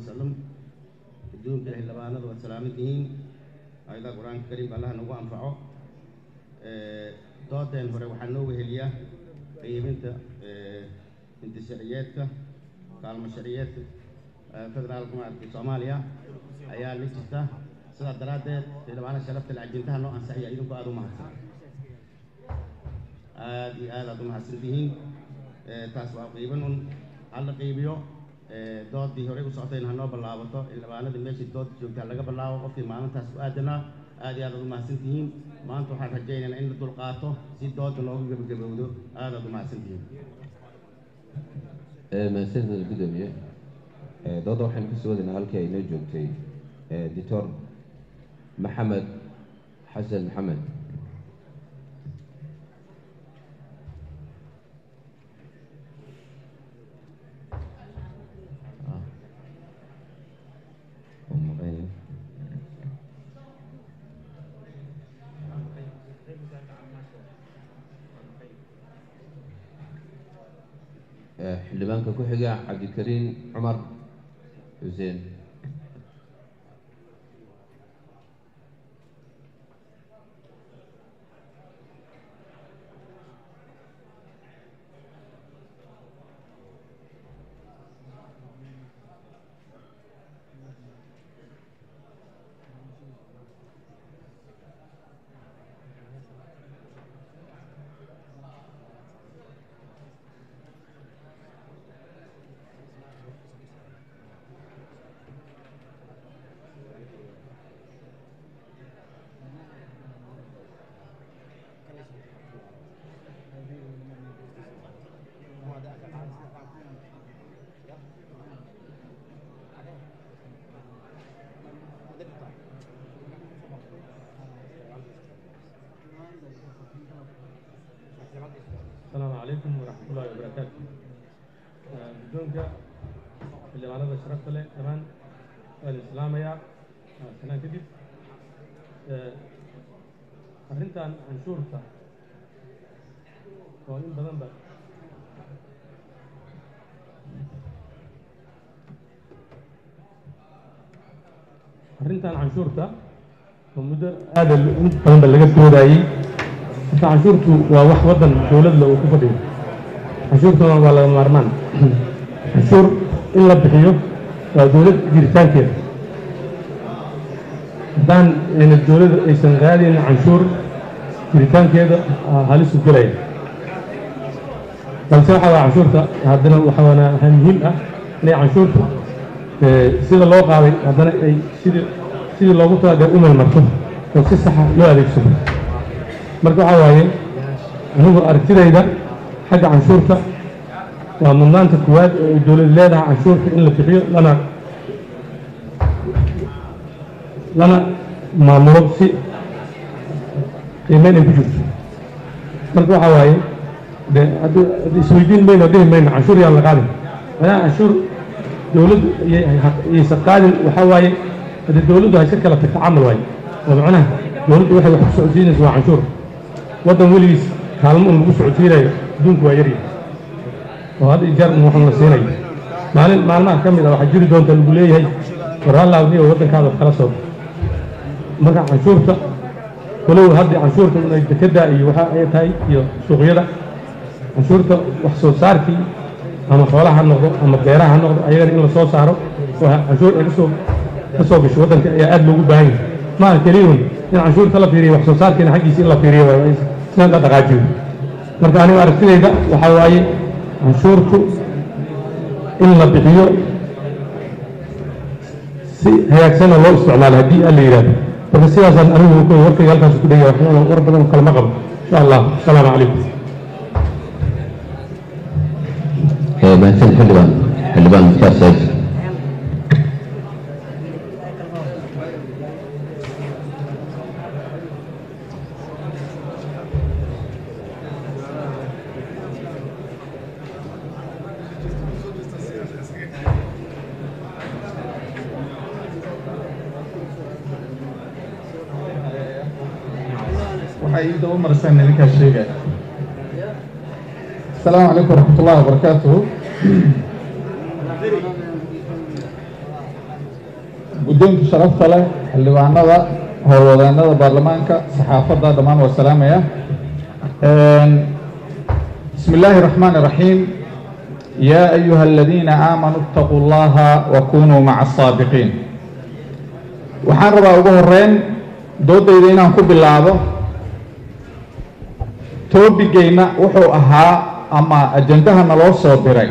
wasalam adduunka xildhibaanada waad salaaman tihiin ayadaha qur-aanka kariimka allah nagu anfaco doodeen hore waxaa noo weheliya qiiminta inti sharciyeedka kaalmo sharciyeedka federaalka maaragtay soomaaliya ayaa la jirta sidaa daraaddeed xildhibaanada sharafta le ajintaha noo ansaxiya idinku aada u mahadsan aada iyo aad aad u mahadsan tihiin taas waa qiiban un hala qiibiyo doodii horey u socotayna hanoo ballaabato xildhibaanadii meeshii dood joogtaa laga bilaabo qofkii maalintaas u aadanaa aad iyo aad aad u mahadsan tihiin maanta waxaan rajaynaynaa in la dulqaato si dooda loogu gebagabowdo aad aad u mahadsan tihiin mahadsanid gudoomiye dooda waxaynu kasoo wadaynaa halkii ay noo joogtay doctor maxamed xasan maxamed xildhibaanka ku xiga cabdikariin cumar xuseen السلام عليكم ورحمة الله وبركاته guddoonka xildhibaanada sharafta leh dhammaan waan islaamayaa sanaan kadib arrintan canshuurta oo in badanba arrintan canshuurta oo muddo aada in badanba laga doodayey marka canshuurtu waa wax waddan dowladla uu ku fadhiyo canshuurtuna waa laga maarmaan canshuur in la bixiyo waa dowlad jiritaankeeda haddaan ayna dowladda aysan qaadayn canshuur jiritaankeeda halisu gelaya balse waxaa waa canshuurta haddana waxaana waxaa muhiim ah inay canshuurtu sida loo qaaday haddana ay sidii sidii loogu talagalay u meelmarto oo si saxa loo adeegsado marka waxaa waaye anigu aragtidayda xagga canshuurta waa mudnaanta koowaad oo ay dowlad leedahay canshuurta in la bixiyo lana lana maamulo si qiimeyn ay ku jirto marka waxaa waaye de haddi isweydiin mayno dhihi mayno canshuur yaan la qaadin maadaama canshuur dowladdu yaysan qaadin waxaa waaye hadde dowladdu hayska kala tagta camal waaye oo macnaha dowladdu waxay wax ku socodsiinaysa waa canshuur waddan weligiis kaalmo un lagu socodsiinayo adduunku waa yaryahay oo had iyo jeer un waxun la siinayo maalin maalmaha ka mid a waxaa jiri doonta lagu leeyahay warhalaawniyo waddankaada kala soo marka canshuurta walow haddii canshuurta un ay dekedda iyo waxa ay tahay iyo suuqyada canshuurta wax soo saarkii ama xoolaha ha noqdo ama beeraha ha noqdo ayagana in la soo saaro oo canshuur ay kasoo ka soo gasho waddanka ayaa aada loogu baahan yahay maaha keliyun in canshuurta la fiiriyo wax soo saarkiina xaggiisa in la fiiriyo waayo sidaan la dhaqaajiyo marka anigu aragtidayda waxaa waaye canshuurtu in la bixiyo si hagaagsanna loo isticmaalo haddii alla yidhahdo marka sidaasaan anigu ku warkayga halkaas ku dhegaya waxyaala war badan kalama qabo insha allah asalaamu calaykum mahadsan xildhibaan xildhibaan mukhtaar said waxay ii daba marisaan idinkaa sheegaya asalaamu calaykum waraxmat ullahi wabarakaatuhu guddoonka sharafta leh xildhibaanada howlwadeennada baarlamaanka saxaafadda dhammaan waa salaamaya bismi illaahi raxmaani raxiim yaa ayuha aladiina aamanuu itaquu llaha wa kunuu maca asaabiqiin waxaan rabaa ugu horeyn doodayda inaan ku bilaabo toobigeyna wuxuu ahaa ama ajandaha naloo soo diray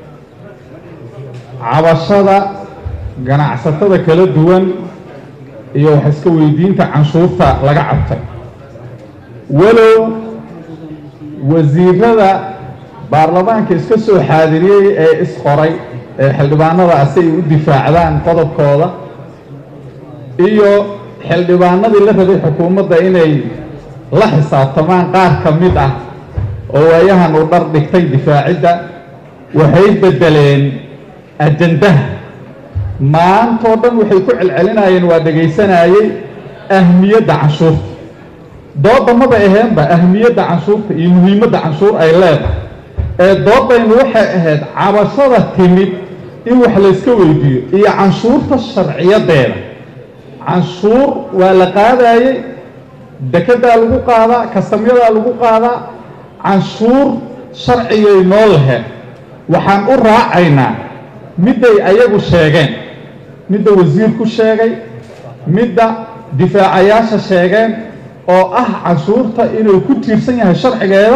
cabashada ganacsatada kala duwan iyo wax iska weydiinta canshuurta laga cabtay walow wasiirada baarlamaanka iska soo xaadiriyey ee isqoray ee xildhibaanada si ay u difaacdaan qodobkooda iyo xildhibaanadii la rabay xukuumadda inay la xisaabtamaan qaar ka mid ah oo waayahan uu dhar dhigtay difaacidda waxay beddeleen ajandaha maantoo dhan waxay ku celcelinayeen waa dhegaysanayey ahmiyadda canshuurta doodda maba aheenba ahmiyadda canshuurta iyo muhiimadda canshuur ay leedahay ee doodaynu waxay ahayd cabashada timid in wax layska weydiiyo iyo canshuurta sharciyadeeda canshuur waa la qaadayey dekedaa lagu qaadaa kastamyadaa lagu qaadaa canshuur sharcigay noo laheen waxaan u raacaynaa midday ayagu sheegeen midda wasiirku sheegay midda difaacayaasha sheegeen oo ah canshuurta inuu ku tiirsan yahay sharcigeeda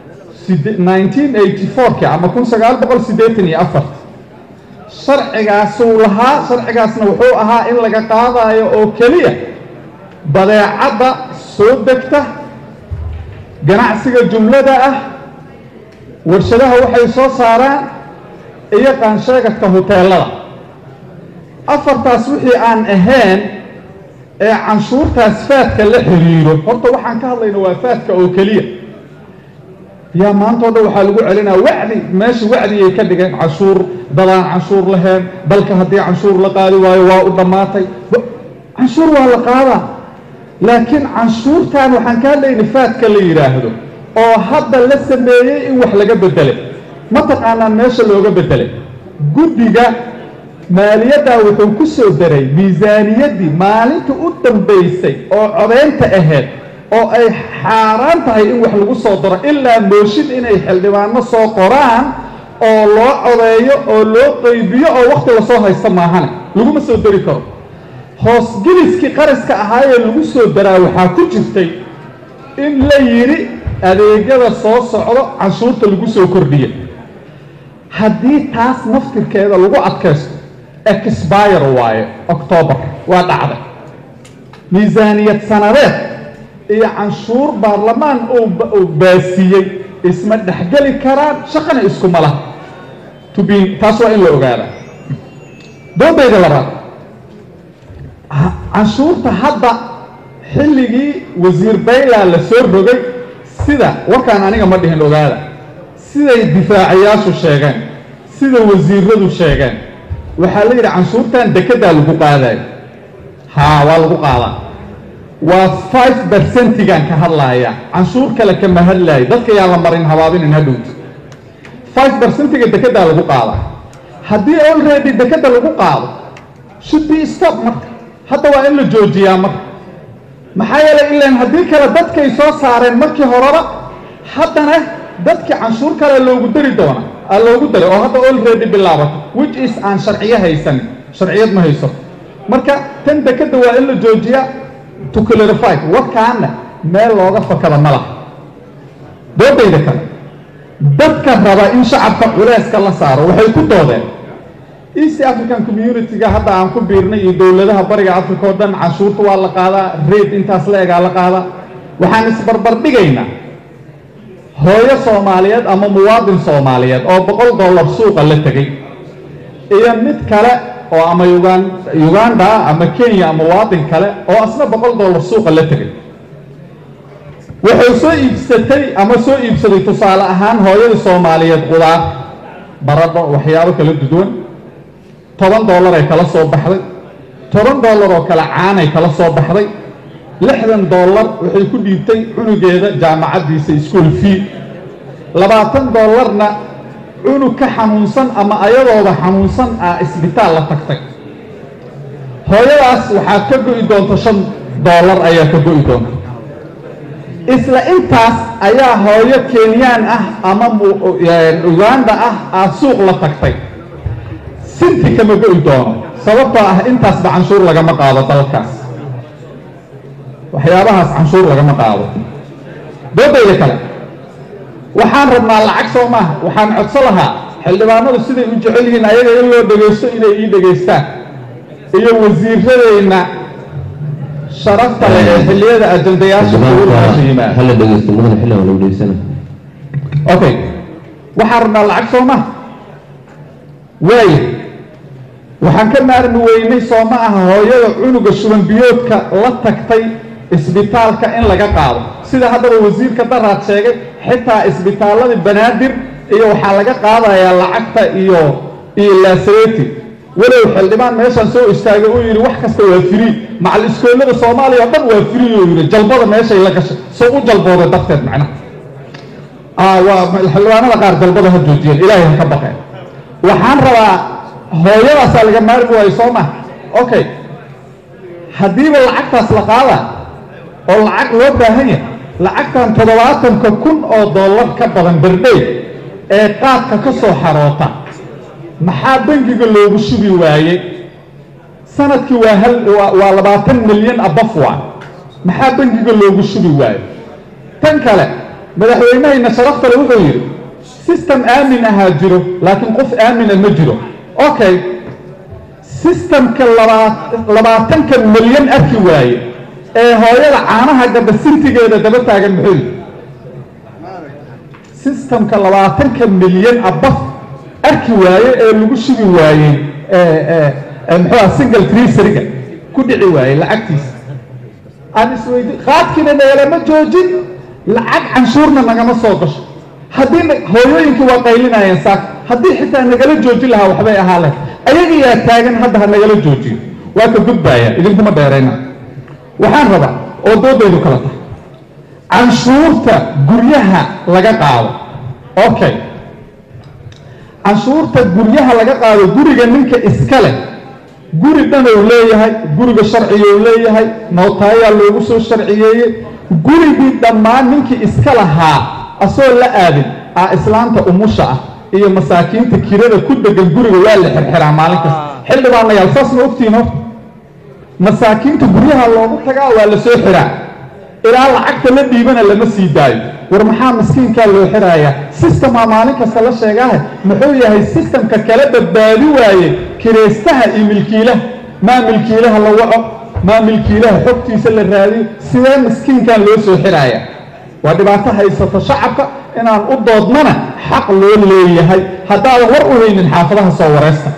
ki ama kun sagaal boqol siddeetan iyo afarti sharcigaasuu lahaa sharcigaasna wuxuu ahaa in laga qaadayo oo keliya badeecadda soo degta ganacsiga jumlada ah warshadaha waxay soo saaraan iyo qaansheegadka huteelada afartaas wixii aan ahayn ee canshuurtaas faadka la xiriiro horta waxaan ka hadlayna waa faadka oo keliya yaa maantao dhan waxaa lagu celinaa wacdi meesha wacdigay ka dhigeen canshuur dadaan canshuur lahayn dalka haddii canshuur la qaadi waayo waa u dhammaatay canshuur waa la qaadaa laakiin canshuurtan waxaan ka hadlayna faadka la yidhaahdo oo hadda la sameeyey in wax laga beddelay ma taqaanaan meesha looga beddelay guddiga maaliyaddaa wuxuu ku soo daray miisaaniyaddii maalinta u dambaysay oo codaynta ahayd oo ay xaaraan tahay in wax lagu soo daro ilaa mooshin inay xildhibaano soo qoraan oo loo codeeyo oo loo qaybiyo oo wakhti lasoo haysto maahane laguma soo dari karo hoosgeliskii qaraska ahaayee lagu soo daraa waxaa ku jirtay in la yidhi adeegyada soo socdo canshuurta lagu soo kordhiya haddii taas naftirkeeda lagu adkaysto exbire waaye octoobar waa dhacday miisaaniyad sanadeed iyo canshuur baarlamaan uu baasiiyey isma dhexgeli karaan shaqana iskuma laha tubin taas waa in la ogaada doodayda labaad canshuurta hadda xilligii wasiir bayla la soo rogay sida warkaan aniga ma dhihin ogaada siday difaacayaashu sheegeen sida wasiiradu sheegeen waxaa la yidhi canshuurtan dekedaa lagu qaadayo haa waa lagu qaadaa waa five bercentigan ka hadlaaya canshuur kale kama hadlaayo dadka yaan la marin habaabinin hadhowta five bercentiga dekedaa lagu qaadaa haddii already dekeda lagu qaado should be stop marka hadda waa in la joojiyaa marka maxaa yeelay ilaan haddii kale dadkay soo saareen markii horeba haddana dadkii canshuur kale loogu dari doona aa loogu daray oo hadda already bilaabato which is aan sharciyo haysanin sharciyad ma hayso marka tan dekeda waa in la joojiyaa to clarify warkaana meel looga fakada ma laha doodayda kale dadka raba in shacabka culeyska la saaro waxay ku doodeen east african community-ga hadda aan ku biirnay iyo dowladaha bariga africa oo dhan canshuurta waa la qaadaa reed intaas la egaa la qaadaa waxaan isbarbar dhigaynaa hooyo soomaaliyeed ama muwaadin soomaaliyeed oo boqol dollar suuqa la tegey iyo mid kale oo ama ugan uganda ah ama kenya ama muwaadin kale oo asna boqol dollar suuqa la tegay wuxuu soo iibsatay ama soo iibsaday tusaale ahaan hooyadii soomaaliyeed qudaar baradho waxyaabo kala duduwan toban dollar ay kala soo baxday toban dollar oo kale caanay kala soo baxday lixdan dollar waxay ku dhiibtay cunugeeda jaamacaddiisa ischool fee labaatan dollarna cunug ka xanuunsan ama ayadooda xanuunsan ah isbitaal la tagtay hooyadaas waxaa ka go'i doonta shan doolar ayaa ka go'i doonta isla intaas ayaa hooyo kenyaan ah ama uganda ah aad suuq la tagtay sinti kama go'i doono sababtoo ah intaasba canshuur lagama qaado dalkaas waxyaabahaas canshuur lagama qaado doodayda kale waxaan rabnaa lacag soo maaha waxaan codso lahaa xildhibaanadu siday u jecel yihiin ayaga in loo dhegaysto inay ii dhegaystaan iyo wasiiradeenna sharafta leh ee xilliyada ajandayaasha dowladdaasha yimaada hala dhegeysto mudane xilligan lagu dhegeysana okay waxaan rabnaa lacag soo maha waayo waxaan ka maarmi weynay soo ma aha hooyada cunuga shuban biyoodka la tagtay isbitaalka in laga qaado sida haddaba wasiirka daraad sheegay xitaa isbitaalladii banaadir iyo waxaa laga qaadayaa lacagta iyo iyo laasareti walow xildhibaan meeshaan soo istaagay uu yidhi wax kasta waa free macal iskoolada soomaaliya oo dhan waa free uu yidhi jalbada meeshay la gashay soo u jalbooday darteed macnaha aa waa xildhibaanada qaar jalbada ha joojiyeen ilaahay ha ka baqeen waxaan rabaa hooyadaasaa laga maarmi waayo soo maha okay haddiiba lacagtaas la qaada oo lacag loo baahan yahay lacagtan toddobaatanka kun oo dollar ka badan berdhey ee qaadka ka soo xaroota maxaa bangiga loogu shubi waayey sanadkii waa hal waa waa labaatan milyan abaf waa maxaa bangiga loogu shubi waayo tan kale madaxweynahayna sharaftale wuxuu yidhi system aamin ahaa jiro laakiin qof aamina ma jiro okay systemka labaa labaatanka milyan arki waaye ee hooyada caanaha gabdha sintigeeda daba taagan muxuu yidhi systemka labaatanka milyan abaf arki waaye ee lagu shubi waayey muxuu single treeseriga ku dhici waayey lacagtiisa aan isweydi qaadkiina nagalama joojin lacag canshuurna nagama soo gasho haddii hooyooyinkii waa qaylinayeen saak haddii xitaa nagala joojin lahaa waxbay ahaa leh ayaga yaa taagan hadda ha nagala joojiyo waa ka gudbaaya idinkuma dheerayna waxaan rabaa oo doodaydu kala tahay canshuurta guryaha laga qaado okay canshuurta guryaha laga qaado guriga ninka iska leh guri dhanuu leeyahay guriga sharciguu leeyahay nootaayaa loogu soo sharciyeeyey gurigii dhammaan ninkii iska lahaa asoo la aadin ah islaanta umusha ah iyo masaakiinta kirada ku degan guriga waa la xirxiraa maalin kasta xildhibaanayaal saas ma ogtihiin horta masaakiinta guryaha loogu tagaa waa la soo xiraa ilaa lacagta la dhiibana lama sii daayo war maxaa miskiinkaa loo xirayaa sistemaa maalin kasta la sheegaahe muxuu yahay sistemka kala badbaadi waaye kiraystaha iyo milkiilaha maa milkiilaha la waco maa milkiilaha xogtiisa la raadiyo sidee miskiinkan loo soo xiraaya waa dhibaato haysato shacabka inaan u doodnana xaq loo leeyahay haddaadan war u haynin xaafadaha soo wareysta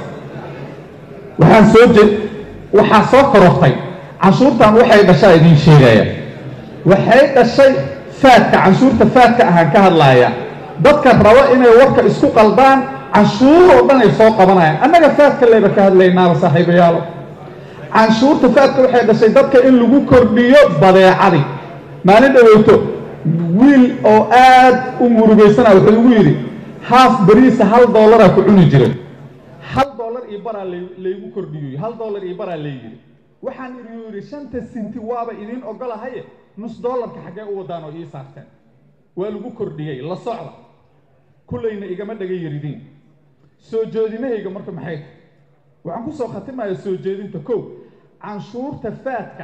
waxaan soo je waxaa soo korortay canshuurtan waxay dhashaa idiin sheegaya waxay dhashay faadka canshuurta faadka ahaan ka hadlaaya dadka rabo inay warka isku qaldaan canshuur oo dhan ay soo qabanayaan annaga faadka leyba ka hadlaynaaba saaxiibayaalo canshuurta faadka waxay dhashay dadka in lagu kordhiyo badeecadii maalin dhaweyto wiil oo aad u murugaysana wuxuu igu yidhi haaf beriisa hal dollaraa ku cuni jiray hal dollar iyo baraa laygu kordhiyo hal dollar iyo baraa layidhi waxaan idin yidhi shanta sinti waaba idiin ogolahaye nus dollarka xaggee u wadaan oo ii saarteen waa lagu kordhiyey la socda kullayna igama dhaga yaridiin soo jeedinahayga marka maxay tahay waxaan ku soo khatimaya soo jeedinta kow canshuurta faadka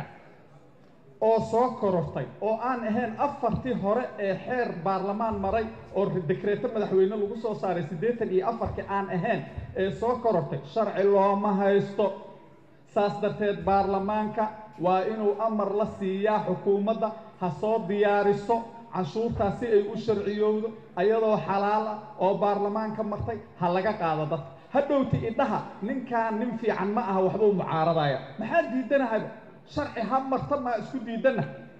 oo soo korortay oo aan ahayn afartii hore ee xeer baarlamaan maray oo dekreeto madaxweyne lagu soo saaray siddeetan iyo afarkii aan ahayn ee soo korortay sharci looma haysto saas darteed baarlamaanka waa inuu amar la siiyaa xukuumadda ha soo diyaariso canshuurtaas si ay u sharciyowdo ayadoo xalaal ah oo baarlamaanka martay ha laga qaado dadka hadhowti idhaha ninkaan nin fiican ma aha waxbuu mucaaradaya maxaa diidanahayba sharci ha marta maa isku diidana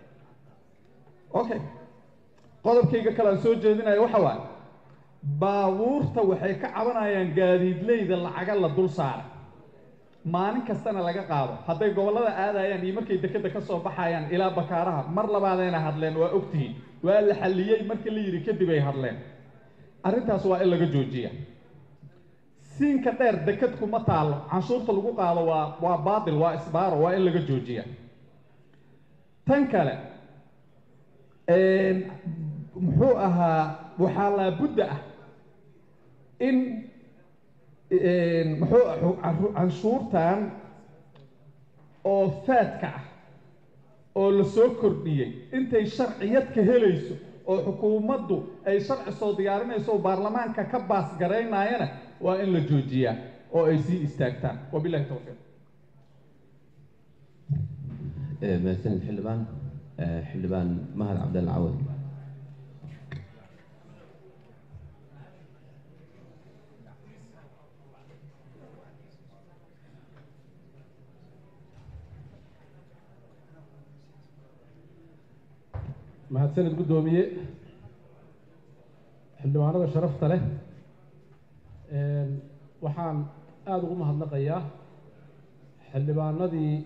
okay qodobkayga kale aan soo jeedinayo waxa waaye baabuurta waxay ka cabanayaan gaadiidleyda lacaga la dul saaray maalin kastana laga qaado hadday gobollada aadayaan iyo markay dekedda ka soo baxayaan ilaa bakaaraha mar labaadayna hadleen waa ogtihiin waa la xalliyey markii la yidhi kadib ay hadleen arrintaas waa in laga joojiya siinka dheer deked kuma taalo canshuurta lagu qaado waa waa baatil waa isbaaro waa in laga joojiya tan kale muxuu ahaa waxaa laabudda ah in muxuu canshuurtan oo faadka ah oo la soo kordhiyey intay sharciyad ka helayso oo xukuumaddu ay sharci soo diyaarinayso oo baarlamaanka ka baasgaraynayana waa in la joojiyaa oo ay sii istaagtaan wabilahi towfiiq mahadsanid xildhibaan xildhibaan mahad cabdalla cawad mahadsanid guddoomiye xildhibaanada sharafta leh waxaan aada ugu mahadnaqayaa xildhibaanadii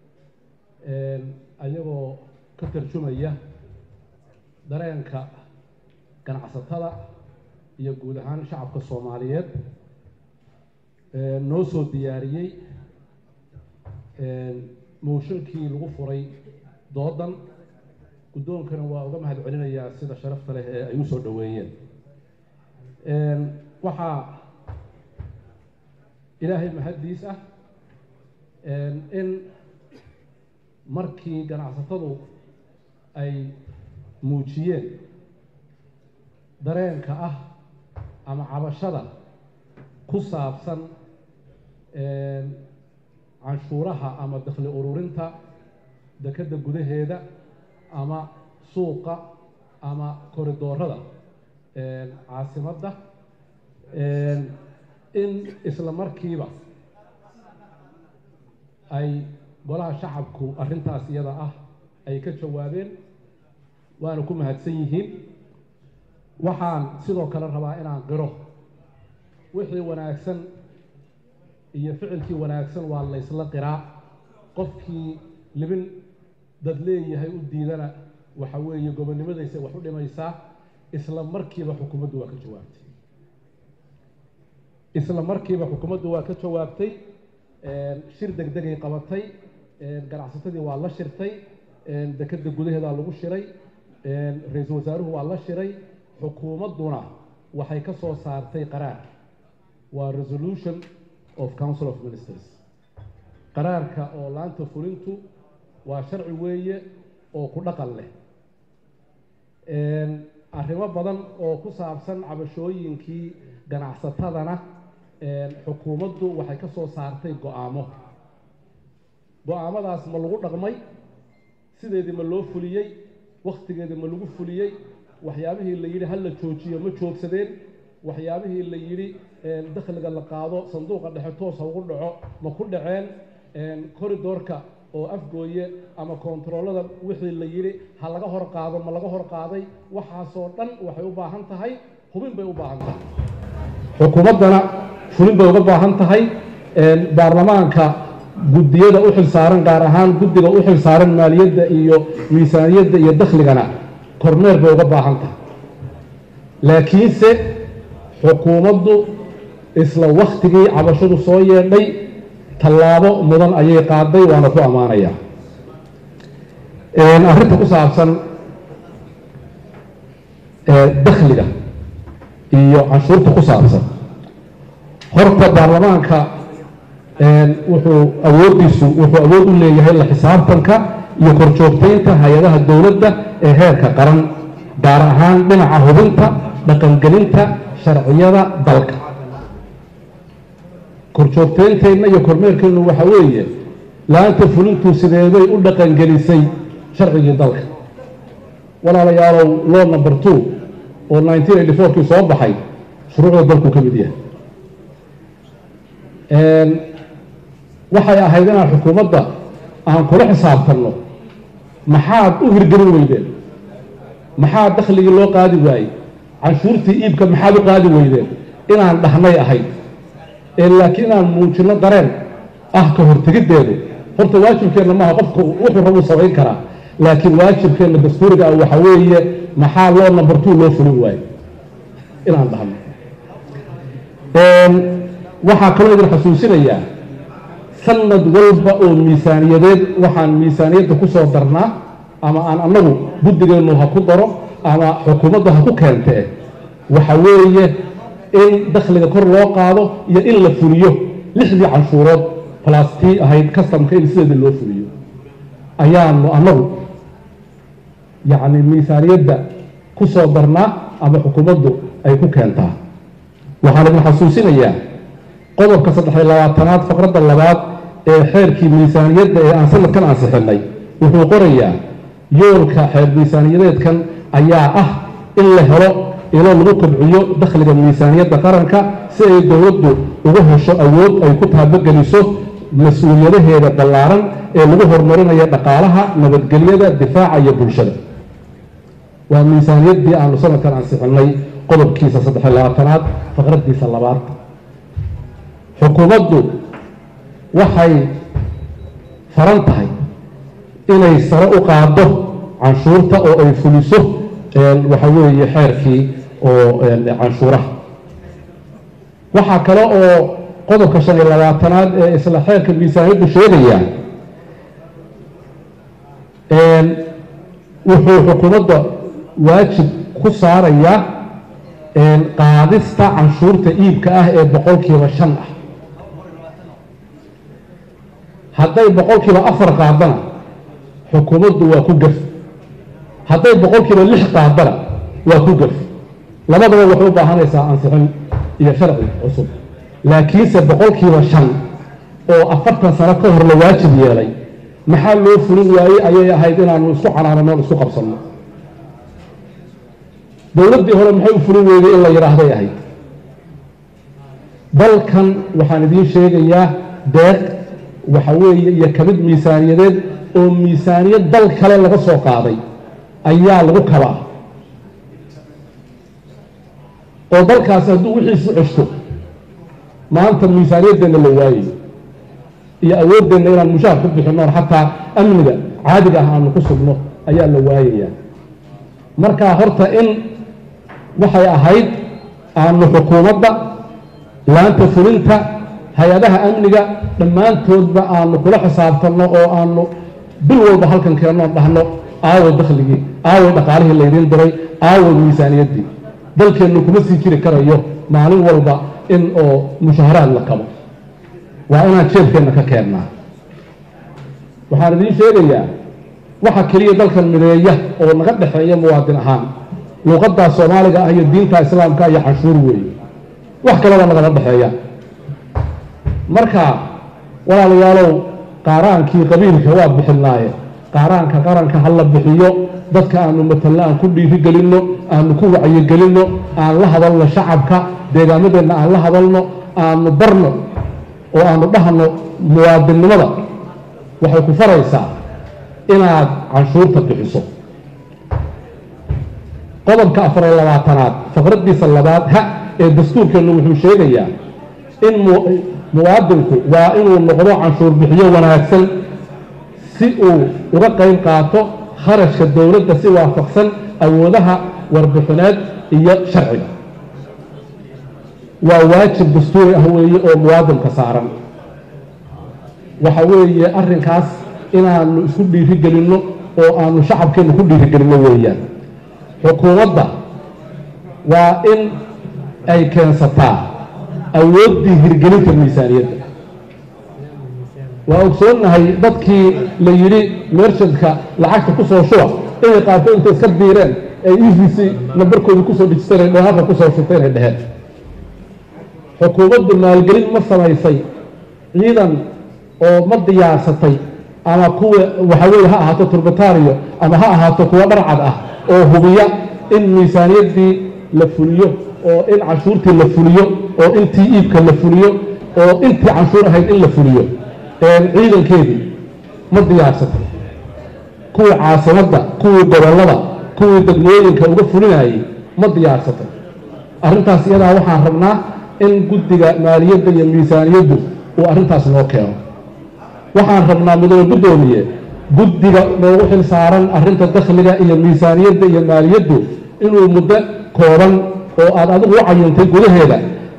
ayagoo ka tarjumaya dareenka ganacsatada iyo guud ahaan shacabka soomaaliyeed noo soo diyaariyey mooshinkii lagu furay doodan guddoonkana waa uga mahad celinayaa sida sharafta leh ee ay u soo dhoweeyeen waxaa ilaahay mahaddiis ah in markii ganacsatadu ay muujiyeen dareenka ah ama cabashada ku saabsan canshuuraha ama dakhli ururinta dekedda gudaheeda ama suuqa ama koridoorada caasimadda in isla markiiba ay golaha shacabku arrintaas iyada ah ay ka jawaabeen waana ku mahadsan yihiin waxaan sidoo kale rabaa inaan qiro wixii wanaagsan iyo ficilkii wanaagsan waa la ysla qiraa qofkii libin dad leeyahay u diidana waxa weeye gobonnimadaysa wax u dhimaysaa isla markiiba xukuumaddu waa ka jawaabtay isla markiiba xukuumaddu waa ka jawaabtay shir deg degay qabatay ganacsatadii waa la shirtay dekedda gudaheedaa lagu shiray ra-iisul wasaaruhu waa la shiray xukuumadduna waxay ka soo saartay qaraar waa resolution of council of ministers qaraarka oo laanta fulintu waa sharci weeye oo ku dhaqan leh arrimo badan oo ku saabsan cabashooyinkii ganacsatadana xukuumaddu waxay ka soo saartay go-aamo go-aamadaas ma lagu dhaqmay sideedii ma loo fuliyey wakhtigeedii ma lagu fuliyey waxyaabihii la yidhi hal la joojiyo ma joogsadeen waxyaabihii la yidhi dakhliga la qaado sanduuqa dhexe toos ha ugu dhaco ma ku dhaceen koridoorka oo afgooye ama koontaroolada wixii la yidhi ha laga hor qaado ma laga hor qaaday waxaasoo dhan waxay u baahan tahay hubin bay u baahan tahay xukuumaddana fulin bay uga baahan tahay baarlamaanka guddiyada u xilsaaran gaar ahaan guddiga u xilsaaran maaliyadda iyo miisaaniyadda iyo dakhligana kormeer bay uga baahan tahay laakiinse xukuumaddu isla wakhtigii cabashadu soo yeedhay tallaabo mudan ayay qaaday waana ku ammaanayaa arrinta ku saabsan dakhliga iyo canshuurta ku saabsan horta baarlamaanka wuxuu awooddiisu wuxuu awood u leeyahay la xisaabtanka iyo korjoogtaynta hay-adaha dowladda ee heerka qaran gaar ahaan dhinaca hubinta dhaqangelinta sharciyada dalka korjoogtaynteenna iyo kormeerkeennu waxa weeye laanta fulintu sideeday u dhaqangelisay sharcigii dalka walaalayaalow law number two oo nineteen eighty fourkii soo baxay shuruucda dalku ka mid yahay waxay ahayd inaan xukuumadda aan kula xisaabtanno maxaad u hirgelin weydeen maxaa dakhligii loo qaadi waayey canshuurtii iibka maxaad u qaadi weydeen inaan dhahnay ahayd laakiin inaan muujinno dareen ah ka hortegiddeedu horta waajibkeenna maaha qofka wuxuu rabuu samayn karaa laakiin waajibkeenna dastuuriga ah waxa weeye maxaa loo number two loo fulin waayo inaan dhahno waxaa kaloo idin xusuusinayaa sanad walba oo miisaaniyadeed waxaan miisaaniyadda ku soo darnaa ama aan annagu guddigeennu ha ku daro ama xukuumadda ha ku keentee waxa weeye in dakhliga kor loo qaado iyo in la fuliyo lixdii canshuurood balastii ahayd kastamka in sideeda loo fuliyo ayaanu annagu yacni miisaaniyadda ku soo darnaa ama xukuumaddu ay ku keentaa waxaan idin xasuusinayaa qodobka saddexiyo labaatanaad faqradda labaad ee xeerkii miisaaniyadda ee aan sanadkan ansixinay wuxuu qorayaa yoolka xeer miisaaniyadeedkan ayaa ah in la helo ilo lagu kobciyo dakhliga miisaaniyadda qaranka si ay dowladdu uga hesho awood ay ku taabogeliso mas-uuliyadaheeda ballaaran ee lagu horumarinayo dhaqaalaha nabadgelyada difaaca iyo bulshada waa miisaaniyaddii aanu sanadkan ansixinay qodobkiisa saddexiyo labaatanaad faqraddiisa labaad xukuumaddu waxay faran tahay inay sare u qaado canshuurta oo ay fuliso waxa weeye xeerkii oo canshuuraha waxaa kale oo qodobka shan iyo labaatanaad ee isla xeerka miisaaniyaddu sheegaya wuxuu xukuumadda waajib ku saarayaa qaadista canshuurta iibka ah ee boqolkiiba shan ah hadday boqolkiiba afar qaadana xukuumaddu waa ku gef hadday boqolkiiba lix qaadana waa ku gef labadaba waxay u baahanaysaa ansixin iyo sharci cusub laakiinse boqolkiiba shan oo afartan sano ka hor la waajib yeelay maxaa loo fulin waayey ayay ahayd inaanu isku canaanano isku qabsanno dowladdii hore maxay u fulin weyday in la yidhaahday ahayd dalkan waxaan idiin sheegayaa deeq waxa weeye iyo kamid miisaaniyadeed oo miisaaniyad dal kale laga soo qaaday ayaa lagu kabaa oo dalkaasi hadduu wixiisu ceshto maanta miisaaniyaddeenna la waayayo iyo awooddeenna inaan mushaar ku bixinno on xataa amniga caadiga ah aanu ku sugno ayaa la waayayaa marka horta in waxay ahayd aanu xukuumadda laanta fulinta hay-adaha amniga dhammaantoodba aanu kula xisaabtanno oo aanu bil walba halkan keennoon dhahno aaway dakhligii aaway dhaqaalihii laydiin diray aaway miisaaniyaddii dalkeennu kuma sii jiri karayo maalin walba in oo mushaharaad la kabo waa inaan jeebkeenna ka keennaa waxaan idiin sheegayaa waxa keliya dalkan mideeya oo naga dhexeeya muwaadin ahaan luuqaddaa soomaaliga ah iyo diinta islaamka iyo canshuur weeye wax kaleba nagama dhexeeya marka walaalayaalow qaaraankii qabiilka waa bixinaaye qaaraanka qaranka ha la bixiyo dadka aanu matalno aan ku dhiirigelinno aanu ku wacyigelinno aan la hadalno shacabka deegaamadeenna aan la hadalno aanu barno oo aanu dhahno muwaadinnimada waxay ku faraysaa inaad canshuurta bixiso qodobka afariyo labaatanaad faqraddiisa labaad ha ee dastuurkeennu wuxuu sheegayaa in muwaadinku waa inuu noqdo canshuur bixiyo wanaagsan si uu uga qayb qaato kharashka dowladda si waafaqsan awoodaha warbixineed iyo sharciga waa waajib dastuuri ah weeye oo muwaadinka saaran waxa weeye arrinkaas inaanu isku dhiirigelinno oo aanu shacabkeenna ku dhiirigelinno weeyaan xukuumadda waa in ay keensataa awooddii hirgelinta miisaaniyadda waa ogsoonnahay dadkii la yidhi mershanka lacagta ku soo shuba inay qaato intay iska biireen ay e v c nambarkoodii kusoo dhijisteen ay dhehaarka kusoo shubtay inay dheheen xukuumaddu maalgelin ma samaysay ciidan oo ma diyaarsatay ama kuwa waxa weeye ha ahaato turbataariyo ama ha ahaato kuwa dharcad ah oo hubiya in miisaaniyaddii la fuliyo oo in canshuurtii la fuliyo oo intii iibka la fuliyo oo intii canshuur ahayd in la fuliyo ciidankeedii ma diyaarsatay kuwii caasimadda kuwii gobollada kuwii degmooyinka uga fulinayay ma diyaarsatay arrintaas iyadaa waxaan rabnaa in guddiga maaliyadda iyo miisaaniyaddu uu arrintaas noo keeno waxaan rabnaa mudane guddoomiye guddiga noogu xil saaran arrinta dakhliga iyo miisaaniyadda iyo maaliyaddu inuu muddo kooban oo aad adigu u cayintay gudaheeda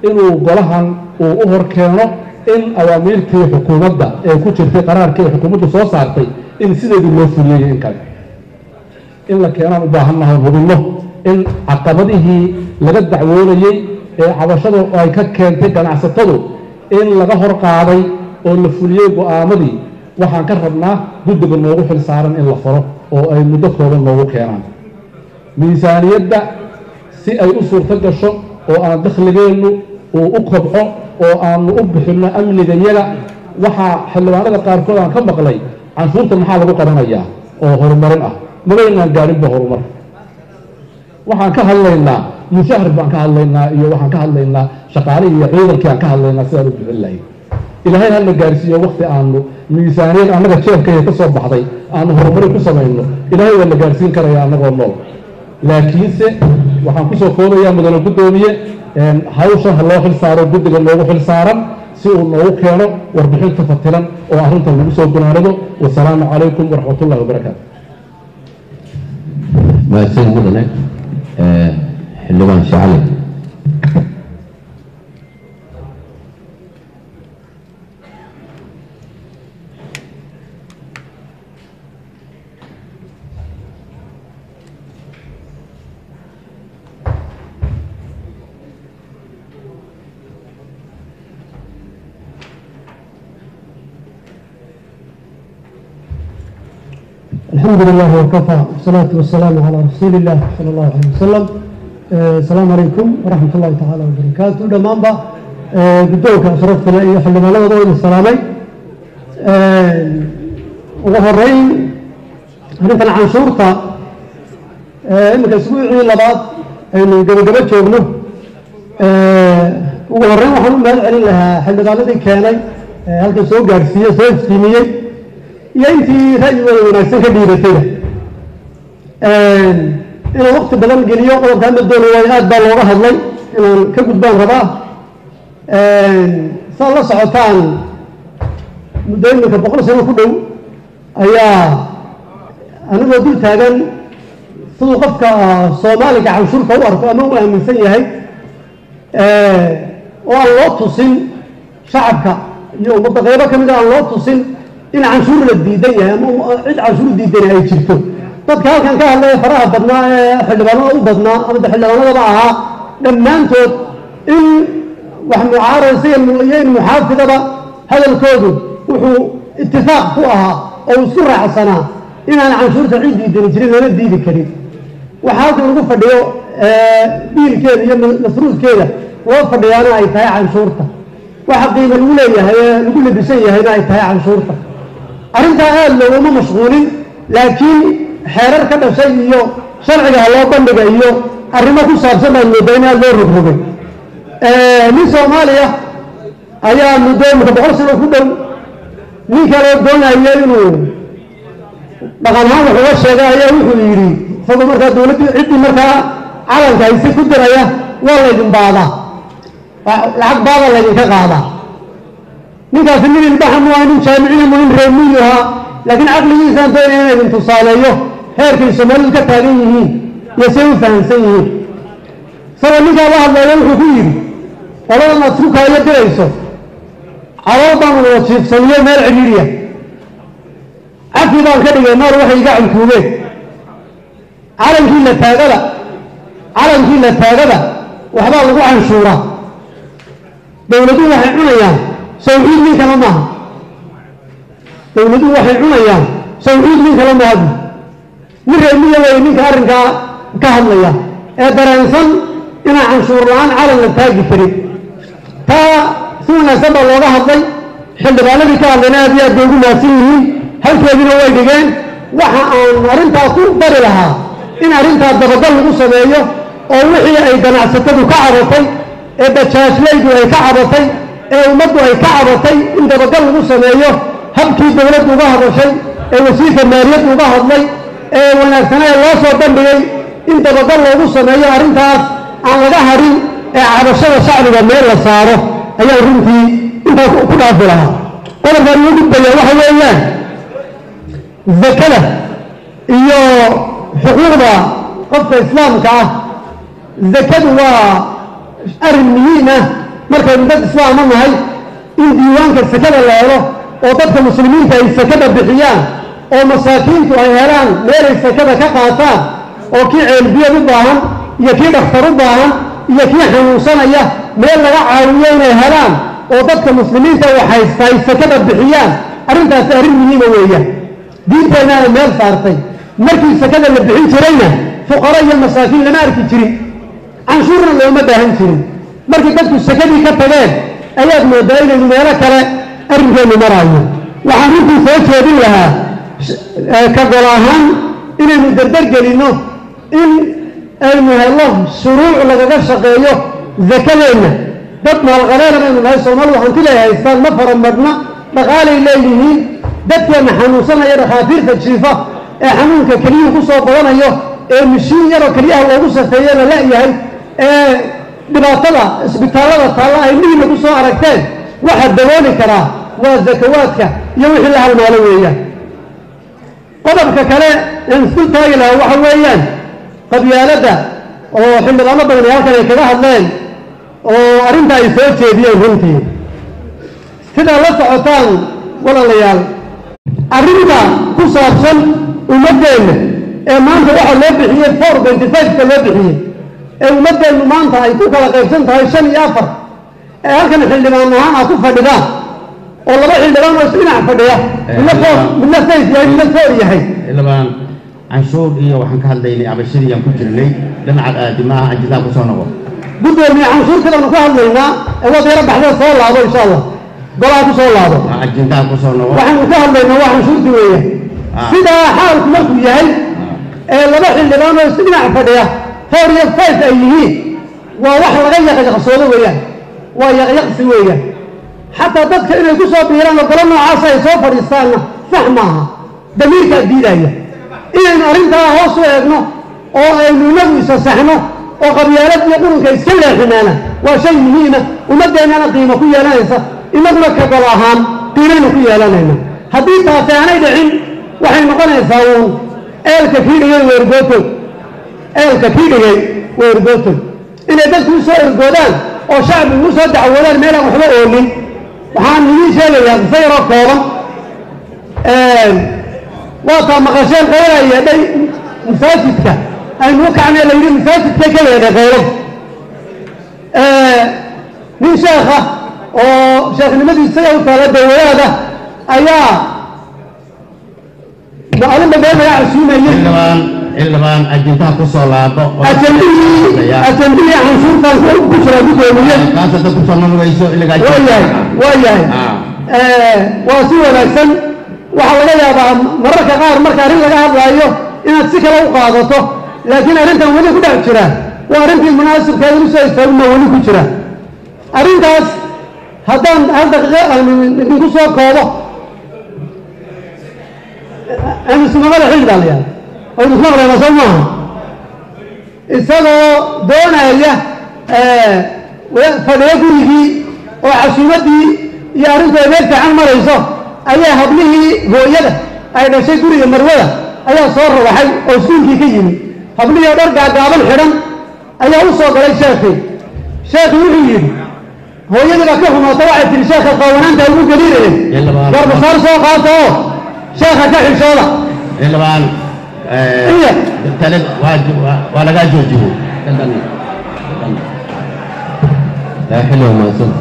inuu golahan uu u hor keeno in awaamiirtii xukuumadda ee ku jirtay qaraarkii ay xukuumaddu soo saartay in sideedii loo fuliyey in kale in la keenaan u baahannahay hubinno in caqabadihii laga dacwoonayey ee cabashadu ay ka keentay ganacsatadu in laga hor qaaday oo la fuliyey go'aamadii waxaan ka rabnaa guddiga noogu xil saaran in la faro oo ay muddo kooban noogu keenaan miisaaniyadda si ay u suurto gasho oo aan dakhligeennu uu u kobco oo aanu u bixinno amnigayaga waxaa xildhibaanada qaarkood aan ka maqlay canshuurta maxaa lagu qabanayaa oo horumarin ah magaynaan gaadhinba horumar waxaan ka hadlaynaa mushahar baan ka hadlaynaa iyo waxaan ka hadlaynaa shaqaalihii iyo ciidankii aan ka hadlaynaa sidaan u bixin lahayn ilaahay hana gaarsiiyo wakti aanu miisaaniyad annaga jeebkaya ka soo baxday aanu horumarin ku samayno ilaahay waa la gaarsiin karaya annagoo nool laakiinse waxaan kusoo koobayaa mudane guddoomiye hawshan ha loo xil saaro guddiga noogu xil saaran si uu noogu keeno warbixinta fatilan oo arrintan lagu soo gunaanado wasalaamu calaykum waraxmatullahi wabarakaatu mahadsan mudane xildhibaan shacali الحمد لله وكفى والصلاة والسلام على رسول الله صلى الله عليه وسلم آه، السلام عليكم ورحمة الله تعالى وبركاته دمان با قدوك أشرفت لأي حل ما لغة دول السلامي وغرين هنا كان عن شرطة إنك أسبوعي لبعض إنه قبل قبل شغله وغرين وحنو مال علي لها حل ما لغة كاني هل كان سوق قارسية سوق سيمية iyo intii ra'yigooda wanaagsan ka dhiibatayba inaan wakti badan geliyo qodobka hadda doona waayo aad baa looga hadlay inaan ka gudbaan rabaa saad la socotaan muddo iminka boqol sano ku dhow ayaa anigoo dul taagan siduu qofka soomaaliga canshuurka u arko ama u aaminsan yahay oo aan loo tusin shacabka iyo ummadda qaybo ka mid a aan loo tusin in canshuur la diidan yahay ama cid canshuur diidan ay jirto dadka halkan ka hadlaya faraha badnaa ee xildhibaanada u badnaa ama de xildhibaanadaba ahaa dhammaantood in wax mucaarasa iyo in muxaafidaba hadalkoodu wuxuu itifaaq ku ahaa oo uu isku raacsanaa inaan canshuurta cid diidani jirin lana diidi karin waxa halkan lagu fadhiyo biilkeeda iyo masruufkeeda loo fadhiyaana ay tahay canshuurta waxa qiimo lagu leeyahay ee lagu labisan yahayna ay tahay canshuurta arrintaa aada looguma mashquulin laakiin xeerar ka dhashay iyo sharciga ha loo bandhiga iyo arrimo ku saabsan baan moodaa in aada loo rogrogay nin soomaaliya ayaa muddo imika boqol sano ku dhow nin kale doonaya inuu dhaqan ahaan wax uga sheega ayaa wuxuu yidhi isagoo markaa dowladdii ciddii markaa calanka hayse ku diraya waa laydin baadaa lacag baada laydinka qaadaa ninkaasi nin ilbaxa mu aha nin jaamiciya mu nin reemiyu ahaa laakiin caqligiisaan doonaya inay idin tusaaleeyo heerkay soomaalidu ka taagan yihiin iyo say u fahamsan yihiin isagoo ninkaa la hadlaya wuxuu ku yidhi qoladan aad isku kaayo dirayso calool baan wada jiifsaniyo meel cidhiidhiya cafi baan ka dhigay naar waxay iga cankuubeen calankii la taagada calankii la taagada waxbaa lagu canshuuraa dowladuhu waxay cunayaan sawciid nin kale maaha dowladuhu waxay cunayaan sawciid nin kale maaha nin reemiya wey ninka arrinkaa ka hadlaya ee dareensan inaan canshuur la-aan calan la taagi karin taa si wanaagsan baa looga hadlay xildhibaanadii ka hadlayna aad iyo aad bay ugu mahadsan yihiin halkeediina way dhigeen waxa aan arrintaa ku bari lahaa in arrintaa dabagal lagu sameeyo oo wixii ay ganacsatadu ka cabatay ee bajaajlaydu ay ka cabatay ee ummaddu ay ka cabatay in dabagal lagu sameeyo habkii dowladdu uga hadashay ee wasiirka maaliyaddu uga hadlay ee wanaagsanee loo soo bandhigay in dabagal loogu sameeyo arrintaas aan laga hadhin ee cabashada shacbiga meel la saaro ayaa runtii intaa ku dhaafi lahaa qodobkan ugu gudbaya waxa weeyaan zakada iyo xuquuqda qofka islaamka ah zakadu waa arrin muhiim ah markaynu dad islaama nahay in diiwaanka sakada la helo oo dadka muslimiinta ay sakada bixiyaan oo masaakiintu ay helaan meelay sakada ka qaataan oo kii ceelbiyad u baahan iyo kii dhakhtar u baahan iyo kii xanuunsanaya meel laga caawiyo inay helaan oo dadka muslimiinta wax haysta ay sakada bixiyaan arrintaasi arrin muhiima weeyaan diinteenna ay meel saartay markii sakada la bixin jirayna fuqaro iyo masaakiin lama arki jirin canshuurna looma baahan jirin markii dadku sakadii ka tageen ayaad moodaa inaynu meelo kale arrinkeennu maraayo waxaan runtii soo jeedin lahaa ka gol ahaan inaynu dardargelinno in aynu helno shuruuc lagaga shaqeeyo zakadeenna dad maalqabeena baynu nahay soomaalidu hanti lay haystaan ma faramadna dhaqaalay leeyihiin dadkeenna xanuunsanaya dhakhaatiirta jiifa ee xanuunka keliyuhu ku soo badanayo ee mishiin yaroo keliyaha loogu safeeyana la-yahay ee dhibaatada isbitaallada taalla ay mihiina ku soo aragteen waxaa dabooli karaa waa zakawaadka iyo wixii la halmaalo weeyaan qodobka kale aan isku taagi lahaa waxa weeyaan qabyaaladda oo xildhibaano badan ee halkan ay kaga hadleen oo arrinta ay soo jeediyeen runtii sidaa la socotaan walaalayaal arrinta ku saabsan ummaddeenna ee maanta waxaa loo bixiyey four twenty five-ka loo bixiyey ee ummaddeennu maanta ay ku kala qaybsan tahay shan iyo afar ee halkan xildhibaan ahaan aad ku fadhidaan oo laba xildhibaan oo isdhinac fadhiya midna foor midna sayf yahay midna foor yahay xildhibaan canshuur iyo waxaan ka hadlaynay abashadii aan ku jirnay dhinaca aadimaha ajidaa kusoo noqo guddoomiye canshuurtadaanu ka hadlaynaa ee wadeero baxdee soo laabo insha allah golaha ku soo laabo waa ajindaha kusoo noqo waxaanu ka hadlaynaa waa canshuurti weeye Ah. sidaa xaalku markuu yahay ee laba xildhibaan oo isku dhinac fadhiya four iyo five ay yihiin waa wax laga yaqyaqsoodo weeyaan waa yaqyaqsi weeyaan xataa dadka inay ku soo biiraan oo golo noocaas ay soo fadhiistaanna sax maaha damiirkaa diidaya inaynu arrintaa hoos u eegno oo aynu inagu isa saxno oo qabyaalad iyo qurunka iska leexinaana waa shay muhiima ummaddeennana qiimo ku yeelanaysa inaguna ka gol ahaan qiimaynu ku yeelanayna haddii taasi aanay dhicin waxay noqonaysaa uun eelka kii dhigay weergootog eelka kii dhigay weergootog inay dadku u soo ergoodaan oo shacbigu u soo dacwoodaan meelaan waxba oolin waxaan idiin sheegayaa qisa yaroo kooban waataa maqasheen qeylaa yeedhay masaajidka aynu u kacnay la yidhi masaajidka ka yeedhay qeylad nin sheekha oo sheekhnimadiisa u taala dawadaada ayaa maalinba meel laga casuumayey xildhibaan xildhibaan ajindaha kusoo laabo oo- ajandihii ajandihii canshuurtaan ku jira guddoomiye kaasa dad kusoo noqonayso iligaa waa yahay waa yahay Ah. waa si wanaagsan waxaa laga yaabaa mararka qaar marka arrin laga hadlaayo inaad si kale u qaadato laakiin arrintan weli ku dhex jira waa arrintii munaasibkeeda u soo istaaguma weli ku jira arrintaas haddaan hal daqiiqo aan idinku soo koobo amismamada xilli baa la yahay oo idinku maqlayna soo maaha isagoo doonaya fadhiyo gurigii oo casuumaddii iyo arrintu ay meel fiican marayso ayaa hablihii hooyada ay dhashay guriga marwada ayaa soo rawaxay oo iskuulkii ka yimi hablihii oo dhar gaagaaban xidhan ayaa u soo galay sheekhii sheekhii wuxuu yidhi hooyadii baa ka xumaata waxay tihi sheekha qaawanaanta ugu geliinayeen Yalla, garbasaar soo qaata oo sheekha ka xishooda xildhibaan Iya. tale waa waa- waa lagaa joojiyey لا حلو ما صدق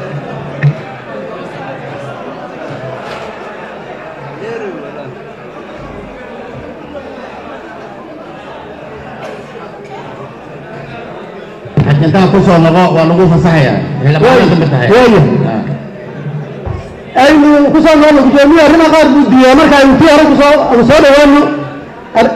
ajindaha kusoo noqo waa lagu fasaxaya xildhibaanada kamid tahay Waayo. Ah. aynu ku soo noolno guddoomiye arrimaha qaar buu diiyaa marka aynu tii hore kusoo aanu soo dhawaano Ar-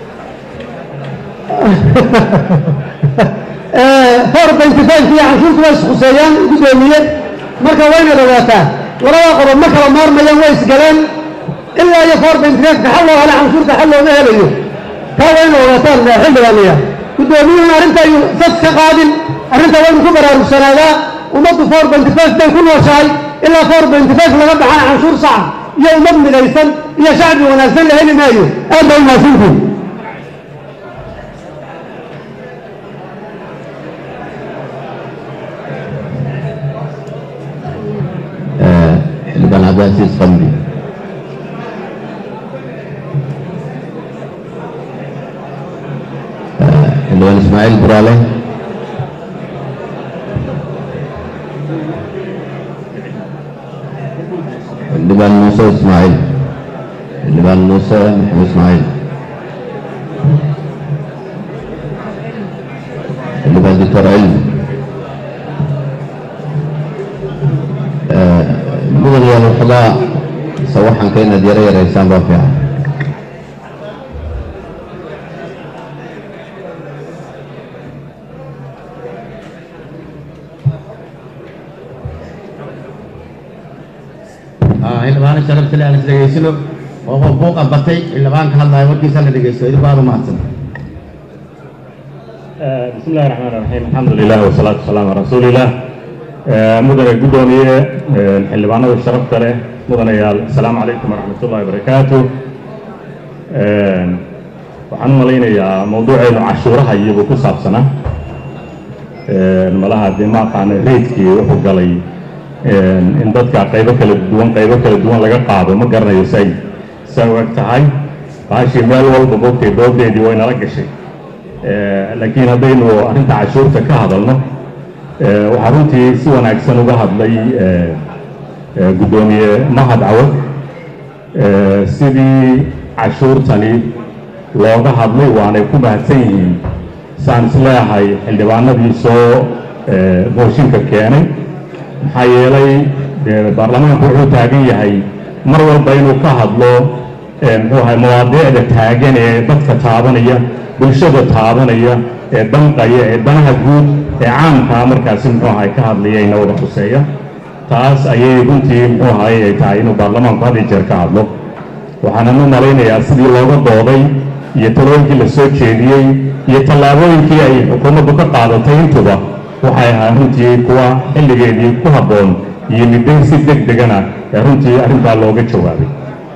four twenty five iyo canshuurtu way isquseeyaan guddoomiye marka waynaad ogaataa labada qodob ma kala maarmayaan way isgaleen ilaa iyo four twenty five ka xal loo hela canshuurta xal looma helayo taa wayna ogaataan xildhibaaniya guddoomiyuhuna arrinta ayuu sas ka qaadin arrinta waynu ku baraarugsanaadaan ummaddu four twenty five bay ku nooshahay ilaa four twenty five laga baxana canshuur saca iyo ummad midaysan iyo shacbi wanaagsan la heli maayo aad baa umahadsantihin xildhibaan ismaaciil buraale xildhibaan muuse ismaaciil xildhibaan muuse maxamed ismaaciil xildhibaan doctor cilmi mudan yaal waxoogaa sawaxanka inaad yaro yaraysaan baa fiican xildhibaano sharafta le aan is dhegaysano oo qof buuqa batay xildhibaan ka hadlaayo warkiisa la dhegaysto idinku aad u mahadsan بسم الله الرحمن الرحيم الحمد لله والصلاة والسلام على رسول الله مدن قدومية حلبانا والشرف له مدن يال السلام عليكم ورحمة الله وبركاته waxaan u malaynayaa mawduuceenu cashuuraha iyagu ku saabsana malaha dee ma aqaana reydkii wuxuu galay in dadka qaybo kala duwan qaybo kala duwan laga qaado ma garanayo say say u eg tahay baashii meel walba bogtay doodeedii way nala gashay laakiin haddaynu arrinta cashuurta ka hadalno waxaa runtii si wanaagsan uga hadlay guddoomiye mahad cawad sidii cashuurtani looga hadlay waanay ku mahadsan yihiin saan is leeyahay xildhibaanadii soo mooshinka keenay maxaa yeelay baarlamaanku wuxuu taagan yahay mar walba inuu ka hadlo muxuu ahay mawaadiicda taagan ee dadka taabanaya bulshada taabanaya ee danqaya ee danaha guud ee caamkaa markaasi muxuu ahay ka hadlayayna wada khuseeya taas ayay runtii muxuu ahay ay tahay inuu baarlamaanku had iyo jeer ka hadlo waxaanan u malaynayaa sidii looga dooday iyo talooyinkii la soo jeediyey iyo tallaabooyinkii ay xukuumaddu ka qaadatay intuba waxay ahaa runtii kuwa xilligeedii ku habboon iyo midday si deg degana ee runtii arrintaa looga jawaabay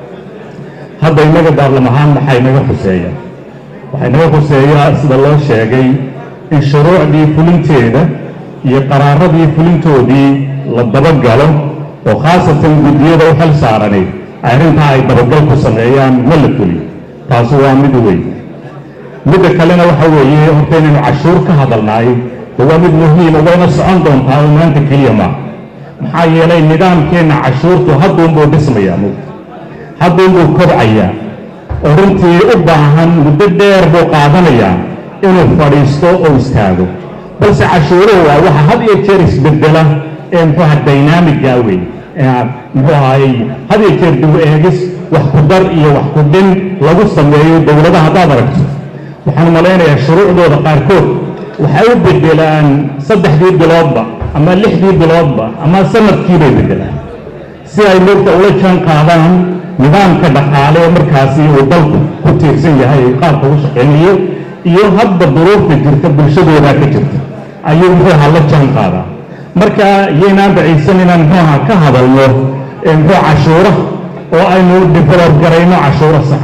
hadda innaga baarlam ahaan maxay naga khuseeya waxay naga khuseeyaa sida loo sheegay in shuruucdii fulinteeda iyo qaraaradii fulintoodii la dabagalo oo khaasatan guddiyada u xil saaranayd arrintaa ay dabagal ku sameeyaan ma la fuliyo taasi waa mid weyn midda kalena waxa weeye horta inaynu cashuur ka hadalnaay de waa mid muhiima wayna socon doontaa oo maanta keliya maa maxaa yeelay nidaamkeenna cashuurtu hadduunbuu dhismayaa mug hadduunbuu kobcayaa oo runtii u baahan muddo dheer buu qaadanayaa inuu fadhiisto oo istaago balse cashuuruhu waa waxa had iyo jeer isbedela ee muxuu aha dynamiga wey muxuu ahaayey had iyo jeer dib u eegis wax ku dar iyo wax ku dhin lagu sameeyo dowladaha haddaad aragto waxaan malaynayaa shuruucdooda qaarkood waxay u bedelaan saddexdii biloodba ama lixdii biloodba ama sanadkiibay bedelaan si ay moogta ula jaan qaadaan nidaamka dhaqaale ee markaasi uu dalku ku tiirsan yahay ee qaabka u shaqaynayo iyo hadba duruufta jirta bulshadoodaa ka jirta ayuu muxuu ahaa la jaan qaadaa marka iyaynaan bacaysan inaan muxuu ahaa ka hadalno muxuu cashuura oo aynu develop garayno cashuuro saxa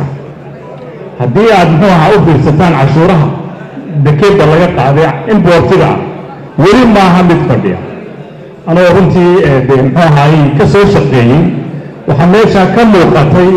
haddii aad muxuu ahaa u fiirsataan cashuuraha dekedda laga qaaday importiga ah weli maaha mid fadhiya anoo runtii de muxuu ahaay ka soo shaqeeyey waxaa meeshaa ka muuqatay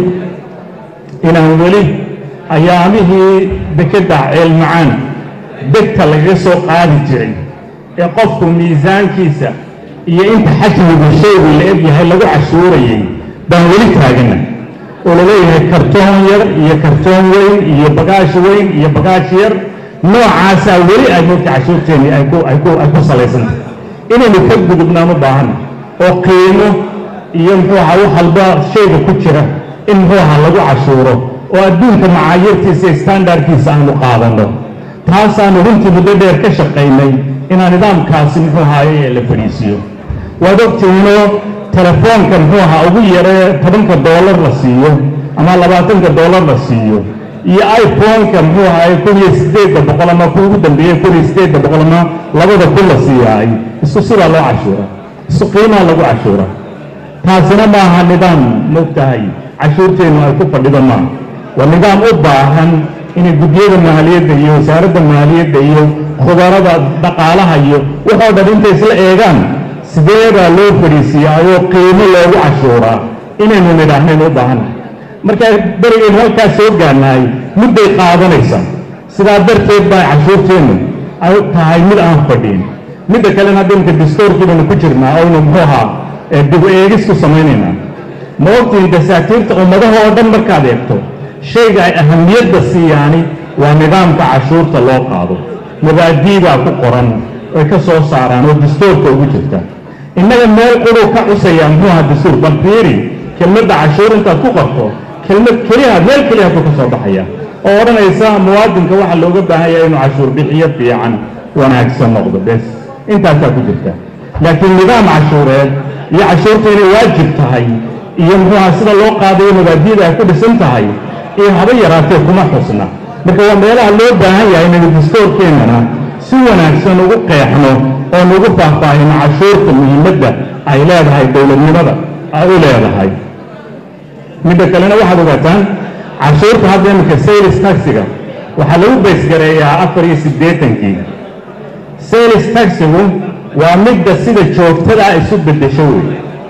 inaan weli ayaamihii dekedda ceelmacaan degta lagaga soo qaadi jiray ee qofku miisaankiisa iyo inta xajmigu shaygu la eg yahay lagu cashuurayay baan weli taagana oo laleeyahay kartoon yar iyo kartoon weyn iyo bagaash weyn iyo bagaash yar noocaasaa weli ay moogta cashuurteennii ay ku ay ku ay ku salaysantah inaynu ka gudubnaan u baahana oo qiimo iyo muxuu ahaa wax walba shayga ku jira in muxuu ahaa lagu cashuuro oo adduunka macaayirtiisa iyo standardkiisa aanu qaadanno taasaanu runtii muddo dheer ka shaqaynay inaan nidaamkaasi muxuu ahaaye la fadhiisiiyo waad ogtihiinoo telefoonka muxuu ahaa ugu yaree tobanka doolar la siiyo ama labaatanka doolar la siiyo iyo iphone-ka muxuu ahaaye kun iyo siddeedda boqol ama ku ugu dambeeyey kun iyo siddeedda boqol ama labada kun la siiyaay isku sidaa loo cashuura isku qiimaa lagu cashuura taasina maaha nidaam mogtahay cashuurteennu ay ku fadhido maaha waa nidaam u baahan inay guddiyada maaliyadda iyo wasaaradda maaliyadda iyo khubarada dhaqaalaha iyo waxoo dhan intay isla eegaan sidee baa loo fadhiisiiyaayoo qiimo loogu cashuuraa inaynu nidhaahnayn u baahannahay marka berigaynu halkaas soo gaarnahay mudday qaadanaysaa sidaa darteed baa cashuurteennu ay tahay mid aan fadhiin midda kalena hadda imika distoorkii baynu ku jirnaa oynu muxuu ahaa ee dib u eegis ku samaynaynaa ma ogtihin dasaatiirta ummadaha oo dhan markaad eegto shayga ay ahamiyadda siiyaani waa nidaamka cashuurta loo qaado mabaadiibaa ku qoran ay ka soo saaraan oo dastuurka ugu jirta innaga meel quduu ka cusaya muxuu ahaa dastuur bal fiiri kelmadda cashuur intaad ku qorto kelmad keliya meel keliya buu ka soo baxaya oo odhanaysa muwaadinka waxaa looga baahan yahay inuu cashuur bixiyo fiican wanaagsan noqdo bes intaasaa ku jirta laakiin nidaam cashuureed iyo cashuurta inay waajib tahay iyo muxuu ahaa sida loo qaadayo mabaadiida ay ku dhisan tahay iyo haba yaraatee kuma xusna marka waa meelaha loo baahan yahay inaynu dastoorkeennana si wanaagsan ugu qeexno oon ugu faahfaahino cashuurta muhiimadda ay leedahay dowladnimada ay u leedahay midda kalena waxaad ogaataan cashuurta hadda iminka sales taxiga waxaa lagu baysgareeyaa afar iyo siddeetankii sales taxigu waa midda sida joogtada ah isu beddesho wey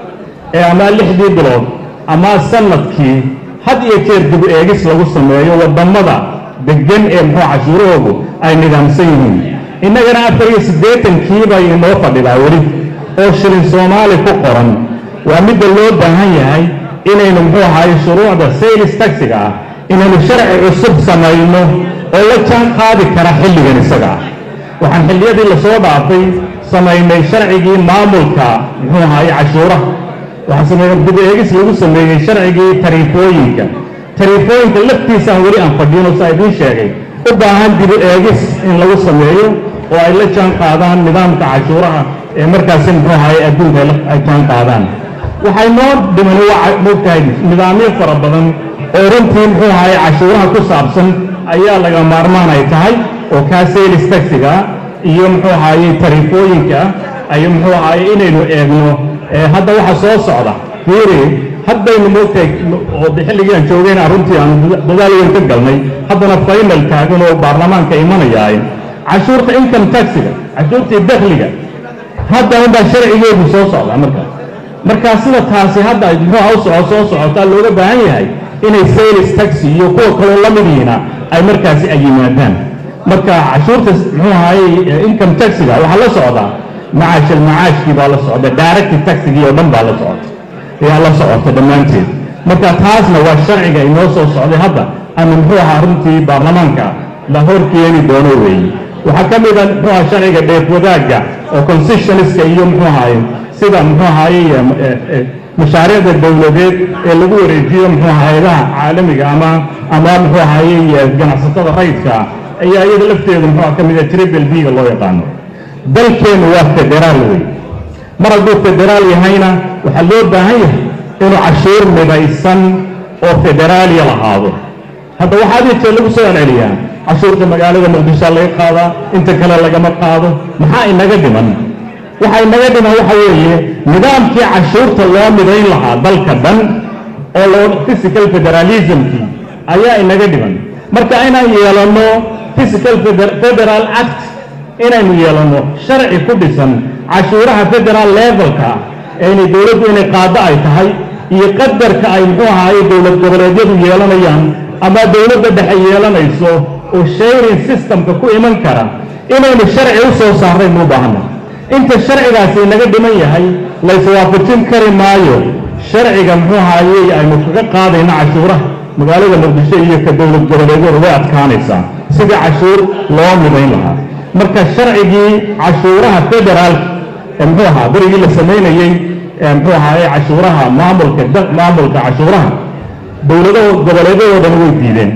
ee amaa lixdii bilood amaa sanadkii had iyo jeer dib eegis lagu sameeyo waddamada deggan ee muxuu cashuurahoodu ay nidaamsan yihiin innagana afar iyo siddeetankii bay inoo fadhidaa weli oo shilin soomaali ku qoran waa midda loo baahan yahay inaynu muxuu ahaay shuruucda sales taxiga ah inaynu sharci cusub samayno oo la jaan qaadi kara xilligan isaga ah waxaan xilliyadii lasoo dhaafay samaynay sharcigii maamulka muxuu ahaay cashuuraha waxaa sameeyey dib eegis lagu sameeyey sharcigii tariifooyinka tariifooyinka laftiisaan weli aan fadhiino saa idiin sheegay u baahan dib eegis in lagu sameeyo oo ay la jaan qaadaan nidaamka cashuuraha ee markaasi muxuu ahaay adduunka ay jaan qaadaan waxay noo dhiman mogtahay nidaamyo fara badan oo runtii muxuu ahaay cashuuraha ku saabsan ayaa laga maarmaan ay tahay oo kaa sales taxiga iyo muxuu ahaaye tariifooyinka ayo muxuu ahaaye inaynu eegno hadda waxa soo socda fiiri haddaynu moogtahay oo xilligii aan joogayna runtii aan dadaal weyn ka galnay haddana final taagan oo baarlamaanka imanayaay cashuurta income taxiga cashuurtii dakhliga hadda unbaa sharcigeedu soo socda marka markaa sida taasi hadda muxuu u soco soo socotaa looga baahan yahay inay sales taxi iyo kuwa kaloo la mid yihiina ay markaasi ay yimaadaan marka cashuurta muxuu ahaye income taxiga waxaa la socdaa macaashal macaashkii baa la socda direct taxigii oo dhan baa la socota ayaa la socota dhammaanteed marka taasna waa sharciga inoo soo socday hadda ama muxuu ahaa runtii baarlamaanka la hor keeni doono weeye waxaa ka mid a muxuu ahaa sharciga dheef wadaagga oo concessionska iyo muxuu ahaye sida muxuu ahaye mashaariicda dowladeed ee lagu wareejiyo muxuu hay-adaha caalamiga ama ama muxuu ahaye ganacsatada rayidka ayaa iyada lafteeda muxuu ka mid a triple b-ga loo yaqaano dalkeennu waa federaal wey mar hadduu federaal yahayna waxaa loo baahan yahay inuu cashuur midaysan oo federaaliya lahaado hadda waxaa adii lagu soo celceliyaa cashuurta magaalada muqdishoa laga qaadaa inta kale lagama qaado maxaa inaga dhiman waxa inaga dhiman waxa weeye nidaamkii cashuurta loo midayn lahaa dalka dhan oo loo physical federalismkii ayaa inaga dhiman marka inaan yeelanno physical federal act inaynu yeelanno sharci ku dhisan cashuuraha federal levelka ee inay dowladdu inay qaado ay tahay iyo qadarka ay muxuu ahaaye dowlad goboleedyadu yeelanayaan ama dowladda dhexe yeelanayso oo sharing systemka ku iman kara inaynu sharci u soo saarnay muu baahanna inta sharcigaasi inaga dhiman yahay layswaafajin kari maayo sharciga muxuu ahaaye aynu kaga qaadayno cashuuraha magaalada muqdisho iyo ka dowlad goboleedyadu way adkaanaysaa sidii cashuur loo midayn lahaa marka sharcigii cashuuraha federaalka ee muxuu ahaa berigii la samaynayey muxuu ahaaye cashuuraha maamulka maamulka cashuuraha dowladaho goboleedyadoodan way diideen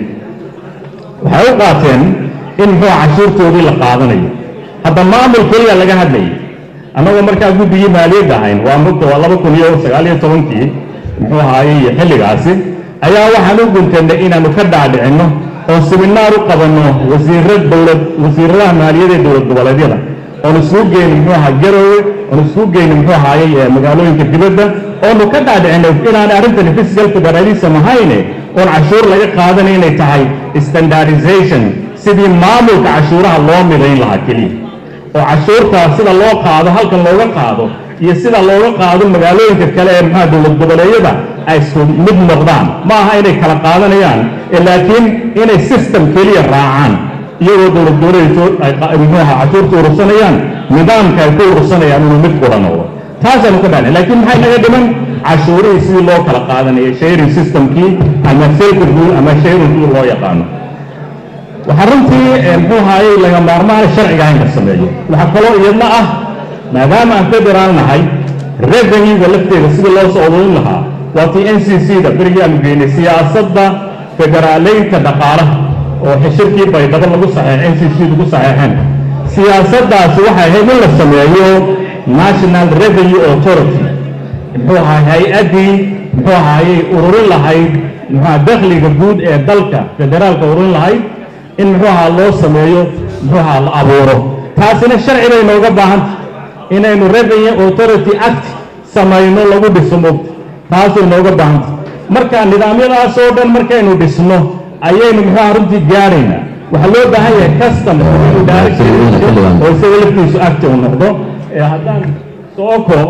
waxay u qaateen in muxuu cashuurtoodii la qaadanayo hadda maamul keliya laga hadlayay annagoo markaa guddigii maaliyadda ahayn waa mugta waa laba kun iyo sagaal iyo tobankii muxuu ahaaye xilligaasi ayaa waxaan u guntanay inaanu ka dhaadhicinno oo siminaar u qabanno wasiirra dowlad wasiiradaha maaliyadda ee dowlad goboleedyada oon isugu geyni muxuu ahaa garowe oon isugu geyni muxuu ahaaye magaalooyinka dibadda oonu ka dhaadhicinay inaanay arrintani physical federalism ahayne oon cashuur laga qaadanay inay tahay standardization sidii maamulka cashuuraha loo midayn lahaa keliya oo cashuurta sida loo qaado halkan looga qaado iyo sida looga qaado magaalooyinka kale ee maxaa dowlad goboleedyada ay isku mid noqdaan ma aha inay kala qaadanayaan laakiin inay system keliya raacaan iyagoo dowlad goboleedku ay qa- muxuu ahaa cashuurta urursanayaan nidaamka ay ku urursanayaan inuu mid qura noqdo taasaanu ka dhahnay laakiin maxay naga dhiman cashuurihii sidii loo kala qaadanaya sharing systemkii ama self rule ama sharing rule loo yaqaano waxaa runtii eh, muxuu ahaayey laga maarmaan sharciga in la sameeyo waxaa kaloo iyadna ah maadaama aan federaal nahay revenue-ga lafteeda sidii loo soo ururin lahaa waa tii n c c da berigii aanu geynay siyaasadda federaaleynta dhaqaalaha oo xishirkii baydhabo lagu saxeexay n c c lagu saxeexeen siyaasaddaasi waxay ahayd in la sameeyo national revenue authority muxuu ahaa hay-addii muxuu ahaayey ururin lahayd muxuu ahaa dakhliga guud ee dalka federaalka ururin lahayd in muxuu ahaa loo sameeyo muxuu ahaa la abuuro taasina sharci bay nooga baahanta inaynu revenue authority act samayno lagu dhiso mogta taasay nooga baahanta marka nidaamyadaas oo dhan markaynu dhisno ayaynu muxuu ahaa runtii gaadhaynaa waxaa loo baahan yahay custom inuu direct oo isaga laftiisu acti uu noqdo ee haddaan soo koob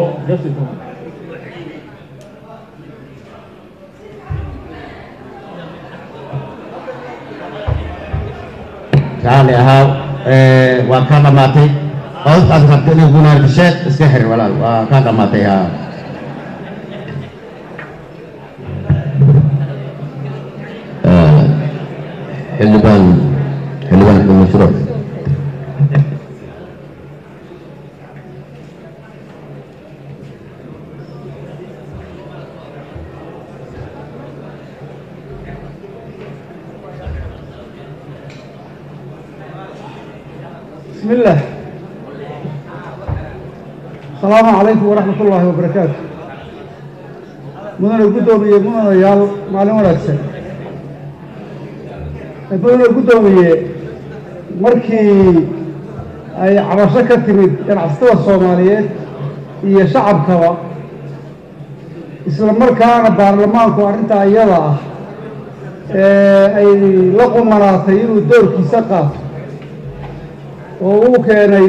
raalli ahaa ee, waa kaa dhammaatay qodobtaas rabta inay gunaardisheed iska xir walaal waa kaa dhammaatay haa xildhibaan xildhibaan axmed mashruuc بسم الله السلام عليكم ورحمة الله وبركاته mudane guddoomiye mudanayaal maalin wanaagsan mudane guddoomiye markii ay cabasho ka timid ganacsatada soomaaliyeed iyo shacabkaba isla markaana baarlamaanku arrintaa iyada ah ee ay la qumanaatay inuu doorkiisa qaato oo uu keenay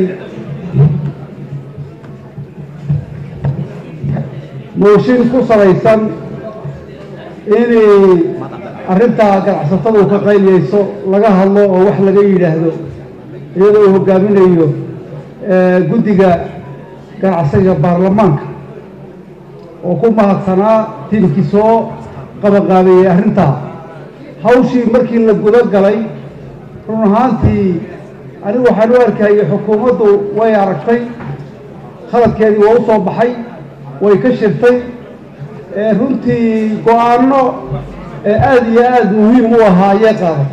mooshin ku salaysan inay arrintaa ganacsatadu ka qayliyeyso laga hadlo oo wax laga yidhaahdo iyadoo uu hogaaminayo eh, guddiga ganacsiga baarlamaanka oo ku mahadsanaa tiimkii soo qabanqaabeeyey arrintaa hawshii markii la guda galay run ahaantii anigu waxaan u arkayay xukuumaddu way aragtay khaladkeedii waa u soo baxay way ka shirtay ee runtii go-aanno ee aada iyo aada muhiim u ahaa ayay qaadatay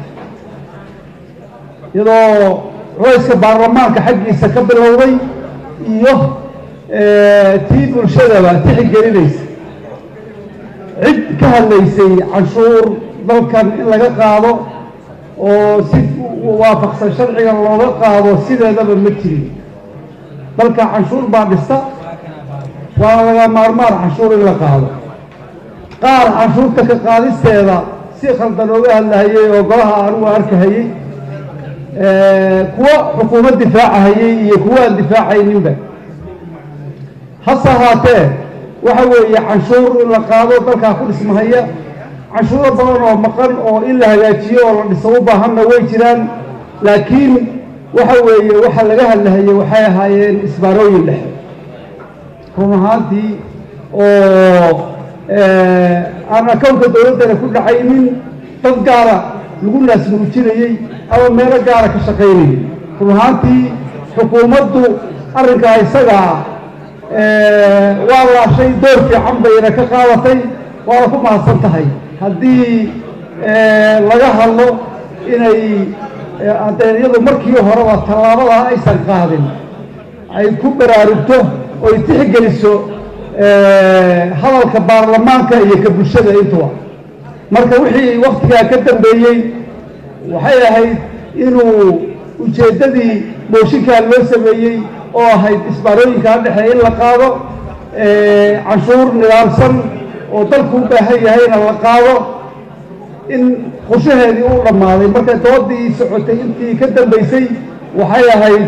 iyadoo culayska baarlamaanka xaggiisa ka bilowday iyo tii bulshadaba tixgelinaysa cid ka hadlaysay canshuur dalkan in laga qaado oo si waafaqsan sharciga looga qaado sideedaba ma jirin dalka canshuur baa dhista waana laga maarmaan canshuur in la qaado qaar canshuurta ka qaadisteeda si khaldan ooga hadlahayey oo golaha anugu arkahayey kuwa xukuumad difaacahayey iyo kuwa aan difaacayninba hase ahaatee waxa weeye canshuur in la qaado dalkaa ku dhismahaya canshuuro badan oo maqan oo in la hagaajiyo oo la dhiso u baahanna way jiraan laakiin waxa weeye waxa laga hadlahayey waxay ahaayeen isbaarooyin dhexe run ahaantii oo aan akownka dowladdana ku dhacaynin dad gaara lagu naasmuujinayey ama meelo gaara ka shaqaynayay run ahaantii xukuumaddu arrinkaa isagaa waa laashay door fiican bayna ka qaadatay waana ku mahadsan tahay haddii laga hadlo inay adeegyadu markii horeba tallaabadaa aysan qaadin ay ku baraarugto oy tixgeliso hadalka baarlamaanka iyo ka bulshada intuba marka wixii waktigaa ka dambeeyey waxay ahayd inuu ujeeddadii mooshinkaa loo sameeyey oo ahayd isbaarooyinkaa dhexe in la qaado canshuur nidaamsan oo dalku u baahan yahayna la qaado in qorshaheedii u dhammaaday marka doodii socotay intii ka dambaysay waxay ahayd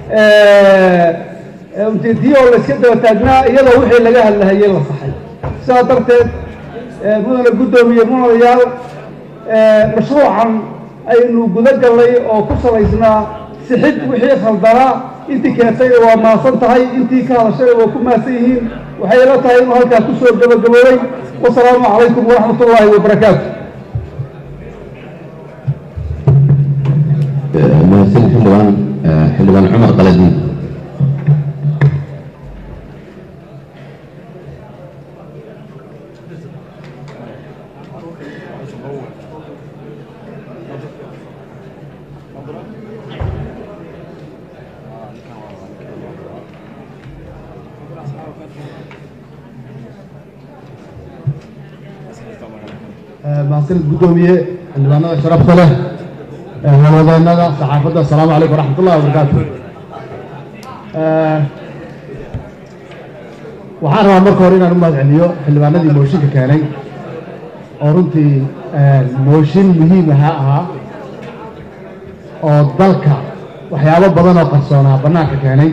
ujeediye oo layska daba taagnaa iyadoo wixii laga hadlahayey la saxay sidaa darteed mudana guddoomiye mudanayaal mashruucan aynu guda gallay oo ku salaysnaa sixid wixii khaldanaa intii keentayna waa maasan tahay intii ka hadashayna waa ku maasan yihiin waxay ila tahay inuu halkaa ku soo gabagaboobay wasalaamu calaykum waraxmat ullaahi wabarakaatu mahadsan xildhibaan xildhibaan cumar qaladiin mahadsanid guddoomiye xildhibaanada sharafta leh hawadaynada saxaafadda asalaamu calaykum waraxmat ullahi wabarakaatu waxaan rabaa marka hore inaan u mahad celiyo xildhibaanadii mooshinka keenay oo runtii mooshin muhiim ahaa ahaa oo dalka waxyaabo badan oo qarsoonaa bannaanka keenay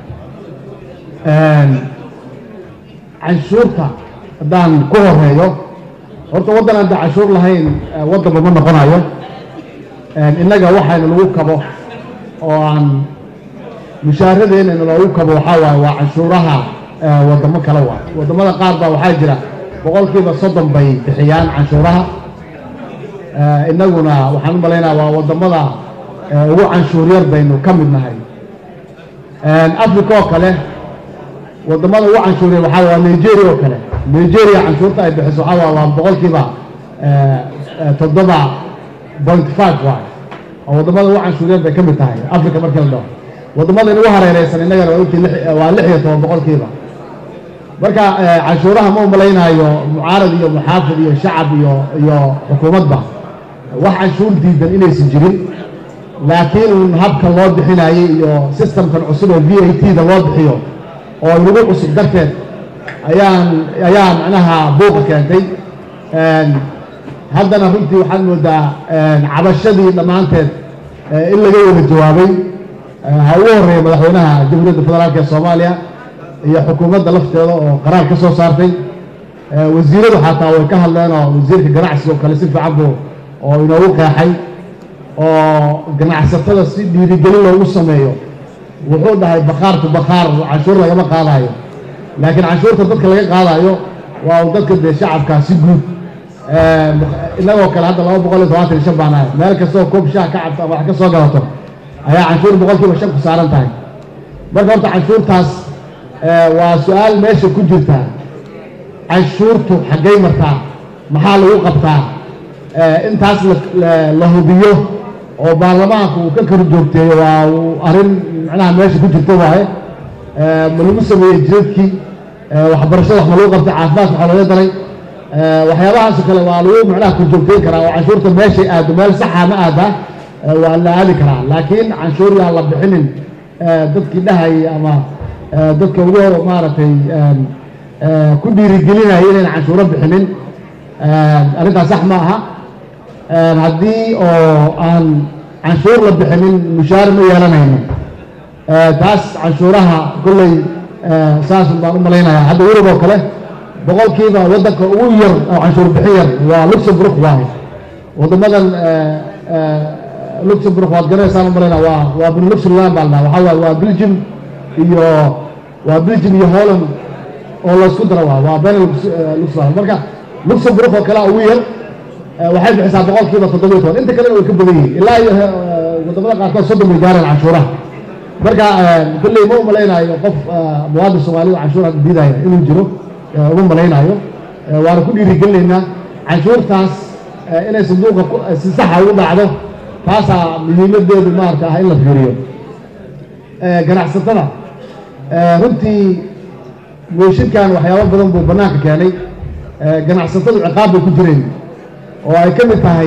canshuurta haddaan ku horeeyo horta waddan aan da canshuur lahayn waddanba ma noqonayo innaga waxayna lagu kabo oo aan mushaaradeenana loogu kabo waxaa waaye waa canshuuraha waddamo kale waay waddamada qaar baa waxaa jira boqolkiiba soddon bay bixiyaan canshuuraha innaguna waxaan u malaynaya waa waddamada ugu canshuur yar baynu ka mid nahay africa oo kale waddamada ugu canshuur yar waxaa waa nigeria oo kale nigeria canshuurta ay bixiso waxaa waa waa boqolkiiba toddoba point five waay oo waddamada ugu canshuur yar bay ka mid tahay africa markii la dhaho waddamada inugu hareereysan innagana waa intii waa lix iyo toban boqolkiiba marka canshuuraha ma umalaynaayo mucaarad iyo muxaafid iyo shacab iyo iyo xukuumadba wax canshuur diidan inaysan jirin laakiin uun habka loo bixinayey iyo systemkan cusub oo v a t da loo bixiyo oo inagu cusub darteed ayaan ayaa macnaha buuqa keentay haddana runtii waxaad moodaa cabashadii dhammaanteed in laga wada jawaabay ha ugu horeeya madaxweynaha jamhuuriyadda federaalk ee soomaaliya iyo xukuumadda lafteeda oo qaraar ka soo saartay wasiiradu xataa way ka hadleen oo wasiirka ganacsiga oo kale si fiican buu oo inoogu qeexay oo ganacsatada si dhiirigelin loogu sameeyo wuxuu dhahay bakhaartu bakhaar canshuur lagama qaadayo laakiin canshuurta dadka laga qaadayo waa u dadka dee shacabkaa si guud innagoo kale hadda laba boqol iyo tobantan iyo shan baan ahay meel kastoo koob shaah ka cabto ama wax ka soo gadato ayaa canshuur boqolkiiba shan ku saaran tahay marka horta canshuurtaas waa su-aal meesha ku jirta canshuurtu xaggay martaa maxaa lagu qabtaa intaas la hubiyo oo baarlamaanku uu ka kala joogteeyo waa arrin macnaha meesha ku jirta waaye ma lagu sameeyey jidadkii waxbarashada wax ma lagu qabtay caafimaadka waxaa looga daray waxyaabahaas kale waa lagu macnaha korjoogteyn karaa oo canshuurta meeshay aado meel saxa ma aada waa la aadi karaa laakiin canshuur yaan la bixinin dadkii dhahayay ama dadka ugu hor maaragtay ku dhiirigelinaya inayna canshuuro bixinin arrintaas sax ma aha haddii oo aan canshuur la bixinin mushaar ma yeelanayno taas canshuuraha kolley saasun baan u malaynayaa hadda yurub oo kale boqolkiiba waddanka ugu yar oo canshuur bixin yar waa luxemburg waaye waddamadan luxemburg waad garanaysaan u malaynaa waa waa benluxemland baa la dhaha waxaa waaye waa belgium iyo waa belgium iyo holland oo laysku daro waa waa benelux luxemburg marka luxemburg oo kale ugu yar waxay bixisaa boqolkiiba toddobiyo toban inta kalena way ka badan yihiin ilaa iyo waddamada qaarkood soddon bay gaareen canshuuraha marka kolley ma umalaynaayo qof muwaadin soomaalida canshuur hadda diidaya inuu jiro uma malaynaayo waana ku dhiirigelinaynaa canshuurtaas inay sanduuqa si saxa ugu dhacdo taasaa muhiimadeedu maarata ah in la fiiriyo ganacsatada runtii mooshinkan waxyaabo badan buu bannaanka keenay ganacsatadu ciqaab bay ku jireen oo ay ka mid tahay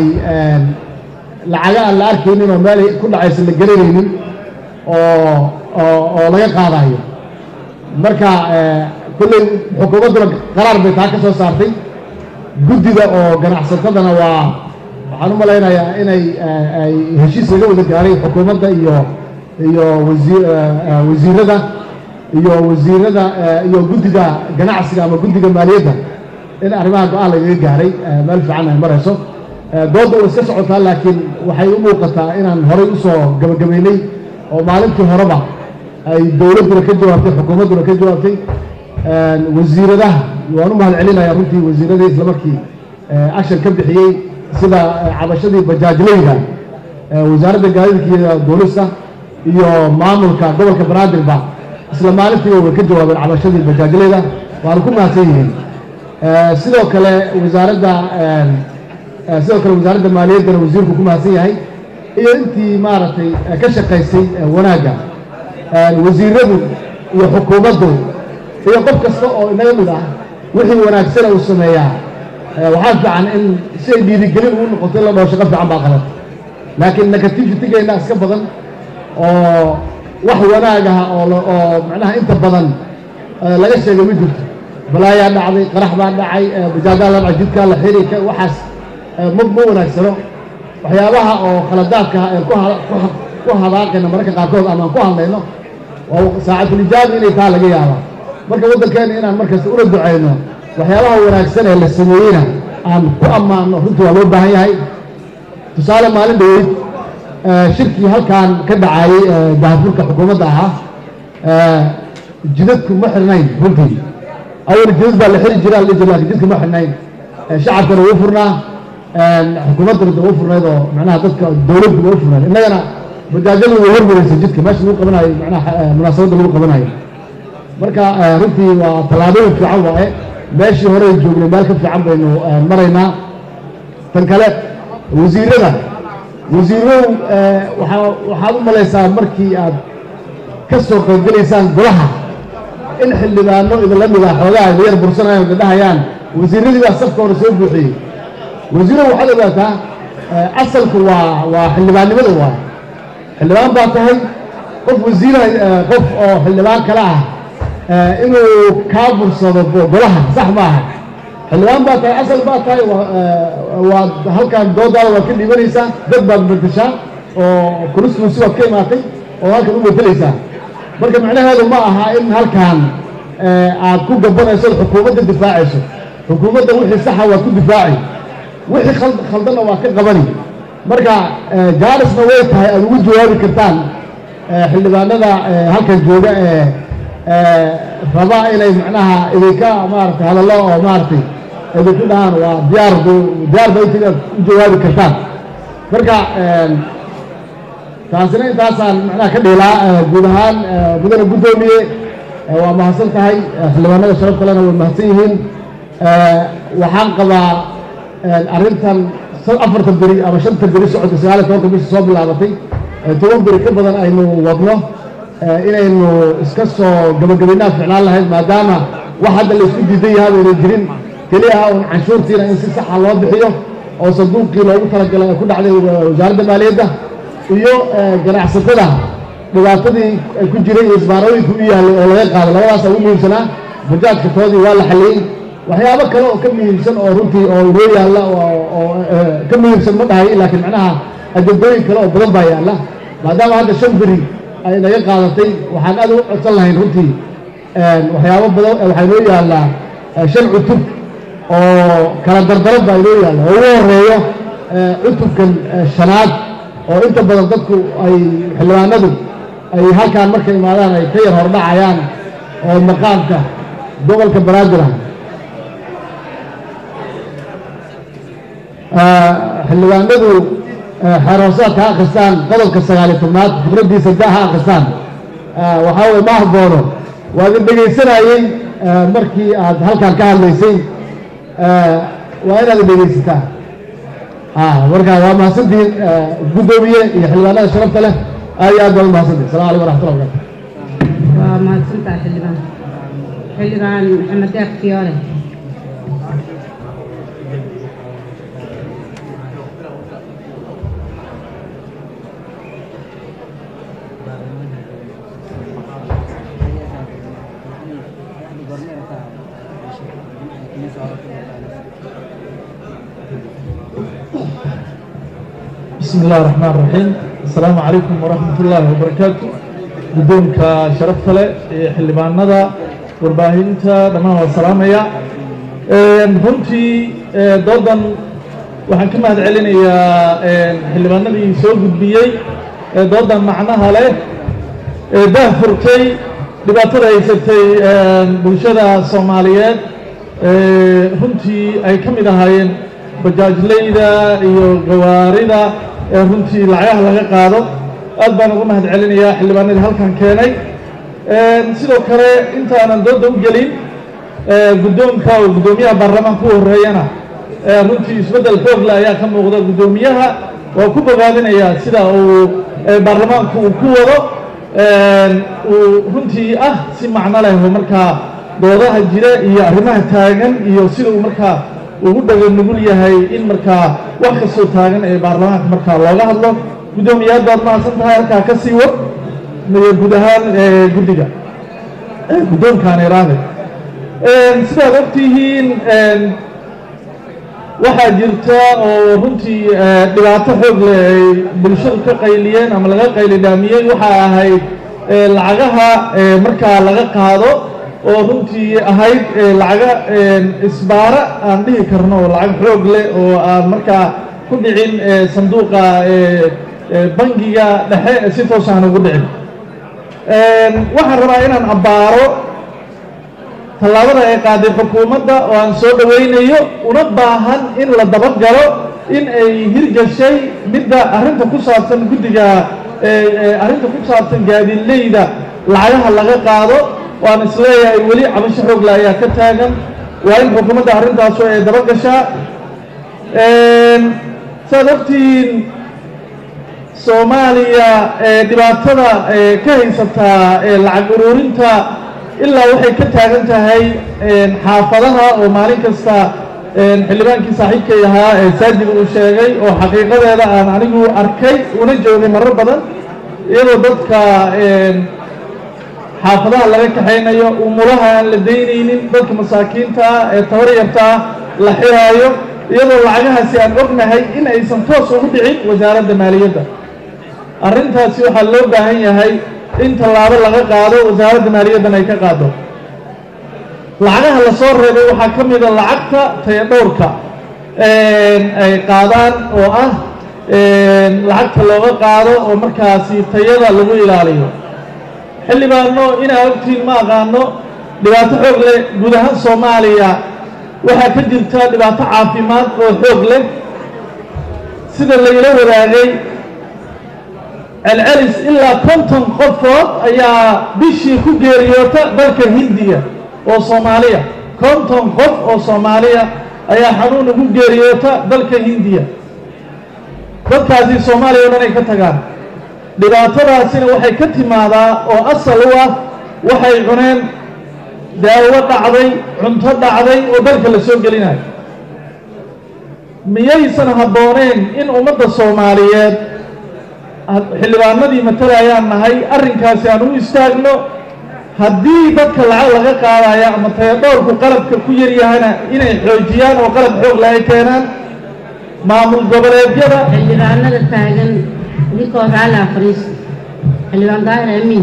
lacaga aan la arkaynin oo meel ku dhacaysa la garanaynin oo oo oo laga qaadayo marka kolley xukuumadduna qaraar bay taa ka soo saartay guddida oo ganacsatadana waa waxaan u malaynayaa inay ay heshiis laga wada gaaray xukuumadda iyo iyo wasiir wasiirada iyo wasiirada iyo guddiga ganacsiga ama guddiga maaliyadda in arrimaha go-aan lagaga gaaray meel fiican ay marayso doodda way iska socotaa laakiin waxay u muuqataa inaan horay usoo gabagabaynay oo maalintii horeba ay dowladduna ka jawaabtay xukuumadduna ka jawaabtay wasiiradaha waan u mahad celinaya runtii wasiiradii islamarkii action ka bixiyey sida cabashadii bajaajleyda wasaaradda gaadiidka iyo duulista iyo maamulka gobolka banaadirba isla maalintiiba way ka jawaabeen cabashadii bajaajleyda waana ku mahadsan yihiin sidoo kale wasaaradda sidoo kale wasaaradda maaliyaddana wasiirku ku mahadsan yahay iyo intii maaragtay ka shaqaysay wanaagga wasiiradu iyo xukuumaddu iyo qof kasta oo inaga mid ah wixii wanaagsana uu sameeyaa waxaa fiican in si ay dhiirigelin ugu noqoto in la dhaho shaqo fiican baa qaban laakiin negativitygeenna iska badan oo wax wanaag ah oo oo macnaha inta badan laga sheegay ma jirto balaayaa dhacday qarax baa dhacay bajaadaa la dhacay jidkaa la xiri waxaas ma ma wanaagsano waxyaabaha oo khaladaadka ee ku hadaaqayna mararka qaarkood ama aan ku hadlayno waa saacatulijaabi inay taa laga yaabaa marka waddankeena inaan markasta ula ducayno waxyaabaha wanaagsan ee la sameeyeyna aan ku ammaano runtii waa loo baahan yahay tusaale maalin dhaweyd shirkii halkan ka dhacayey daahfurka xukuumadda ahaa jidadku ma xirnayn runtii awal jidad baa la xiri jira la jir lakin jidka ma xirnayn shacabkana wuu furnaa xukuumaddana da u furnayd oo macnaha dadka dowladdu waa u furnayd innagana bajaajadu way hormaraysay jidka meesha lagu qabanayo macnaha munaasabadda lagu qabanayo marka runtii waa tallaabooyin fiican waaye meeshii hore joognay meel ka fiican baynu maraynaa tan kale wasiirada wasiirow waaa waxaad u malaysaa markii aad ka soo qaybgelaysaan golaha in xildhibaano idinla mid ah xoogaa idin yar bursanayan idin dhahayaan wasiiradii baa safka hore soo buuxiyey wasiirow waxaad ogaataa asalku waa waa xildhibaannimada waa xildhibaan baa tahay qof wasiira qof oo xildhibaan kale ah inuu kaa bursado golaha sax maaha xildhibaan baa tahay asal baa tahay waad halkan doodaada waad ka dhiibanaysaa dad baad bedeshaa oo constituency waad ka imaatay oo halkan u bedelaysaa marka macnaheedu ma aha in halkan aad ku gabanayso xukuumadda difaacayso xukuumadda wixii saxa waad ku difaaci wixii khaldanna waad ka qabani marka jaarisna way tahay aad ugu jawaabi kartaan xildhibaanada halkan jooga ee raba inay macnaha idinka maaragtay hadallo oo maaragtay idinku dhahaan waa diyaar diyaar ba inta inaad u jawaabi kartaan marka taasina intaasaan macnaha ka dhiilaa guud ahaan mudane guddoomiye waa mahadsan tahay xildhibaanada sharaf kalena way mahadsan yihiin waxaan qabaa arrintan afartan beri ama shanta beri socodka sagaal iyo tobanka bisha soo bilaabatay toban beri ka badan aynu wadno inaynu iska soo gabagabaynaa ficlaan lahayd maadaama wax hadda la isku diidan yahaa bayna jirin keliya ah un canshuurtiina in si saxa loo bixiyo oo sanduuqii loogu talagalay ay ku dhacday wasaaradda maaliyadda iyo ganacsatada dhibaatadii ay ku jiray iyo isbaarooyinka u yaallay oo laga qaaday labadaasa ugu muhiimsanaa bajaajka toodii waa la xaliyey waxyaabo kale oo ka muhiimsan oo runtii oo inoo yaalla oo ka muhiimsan ma dhahay laakiin macnaha ajabdooyin kale oo badan baa yaalla maadaama hadda shan beri ay naga qaadatay waxaan aad ugu codsan lahayn runtii waxyaabo badan waxaa inoo yaallaa shan cutub oo kala dardaran baa inoo yaalla oo ugu horeeyo cutubkan shanaad oo inta badan dadku ay xildhibaanadu ay halkaan markay imaadaan ay ka yar hordhacayaan oo maqaamka gobolka banaadir ah xildhibaanadu xeerhoosaadka ha akhristaan qodobka sagaaliyo tobnaad fikraddiisa da ha akhristaan waxaa weye ma haboono waa idin dhegaysanayey markii aad halkaan ka hadlaysay waa inaad dhegaysataa marka waa mahadsantihiin guddoomiye iyo xildhibaanada sharafta leh aad iyo aad baa u mahadsantihin asalamu alaykum waraxmatullah barakatu waa mahadsantahay xildhibaan xildhibaan maxamed deeq fiyoole بسم الله الرحمن الرحيم السلام عليكم ورحمة الله وبركاته guddoonka sharafta leh ee xildhibaanada warbaahinta dhammaan waa salaamaya runtii doodan waxaan ka mahad celinayaa xildhibaanadii soo gudbiyey ee doodan macnaha leh ee daah furtay dhibaatada haysatay bulshada soomaaliyeed runtii ay ka mid ahaayeen bajaajleyda iyo gawaarida ee runtii lacagaha laga qaado aad baan uga mahad celinayaa xildhibaanadii halkan keenay sidoo kale intaanan dooda u gelin guddoonka oo guddoomiyaha baarlamaanka u horreeyana runtii isbeddel xoogle ayaa ka muuqda guddoomiyaha waa ku bogaadinayaa sida uu baarlamaanku uu ku wado uu runtii ah si macno leh oo markaa doodaha jira iyo arrimaha taagan iyo sida uu markaa ugu dhaga nugul yahay in markaa wax kastoo taagan ee baarlamaanka markaa looga hadlo guddoomiyaad baad mahadsan tahay halkaa ka sii wad guud ahaan guddiga guddoonkaan iraade sidaad ogtihiin waxaa jirta oo runtii dhibaato xoog leh ay bulshadu ka qayliyeen ama laga qaylidhaamiyey waxaa ahayd lacagaha markaa laga qaado oo runtii ahayd lacaga isbaara aan dhihi karno oo lacag xoog leh oo aan markaa ku dhicin sanduuqa bangiga dhexe si toos aan ugu dhicin waxaan rabaa inaan abbaaro tallaabada ay qaaday xukuumadda oo aan soo dhowaynayo una baahan in la dabagalo in ay hirgashay midda arrinta ku saabsan guddiga arrinta ku saabsan gaadiidleyda lacagaha laga qaado waan isleeyahay weli cabasho xoogle ayaa ka taagan waa in xukuumadda arrintaasu ay dabagashaa saad ogtihiin soomaaliya dhibaatada ka haysataa lacag uruurinta ilaa waxay ka taagan tahay xaafadaha oo maalin kasta xildhibaankii saaxiibkay ahaa ee saajid uu sheegay oo xaqiiqadeeda aan anigu arkay una joogay marar badan iyadoo dadka xaafadaha laga kaxaynayo umulaha aan la daynaynin dadka masaakiinta ah ee tabar yartaa la xiraayo iyadoo lacagahaasi aan ognahay in aysan toos ugu dhicin wasaaradda maaliyadda arrintaasi waxaa loo baahan yahay in tallaabo laga qaado wasaaradda maaliyaddan ay ka qaado lacagaha la soo reebay waxaa ka mida lacagta tayadhowrka ay qaadaan oo ah lacagta looga qaado oo markaasi tayada lagu ilaaliyo xildhibaano inaa ogtiin ma aqaano dhibaato xoog leh guud ahaan soomaaliya waxaa ka jirta dhibaato caafimaad oo xoog leh sida layla wadaagay celcelis ilaa konton qofood ayaa bishii ku geeriyoota dalka hindiya oo soomaaliya konton qof oo soomaaliya ayaa xanuun ugu geeriyoota dalka hindiya dadkaasi soomaaliya o dhan ay ka tagaan dhibaatadaasina waxay ka timaadaa oo asal u ah waxay cuneen daawo dhacday cunto dhacday oo dalka la soo gelinayo miyaysan habbooneen in ummadda soomaaliyeed xildhibaanadii matalayaan nahay arrinkaasi aan u istaagno haddii dadka lacag laga qaadaya ama tayadhowrku qalabka ku yaryahana inay xoojiyaan oo qalab xoog la ay keenaan maamul goboleedyada xildhibaanada taagan idinkoo raali afriis xildhibaan daahir amiin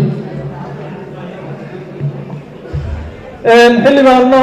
xildhibaano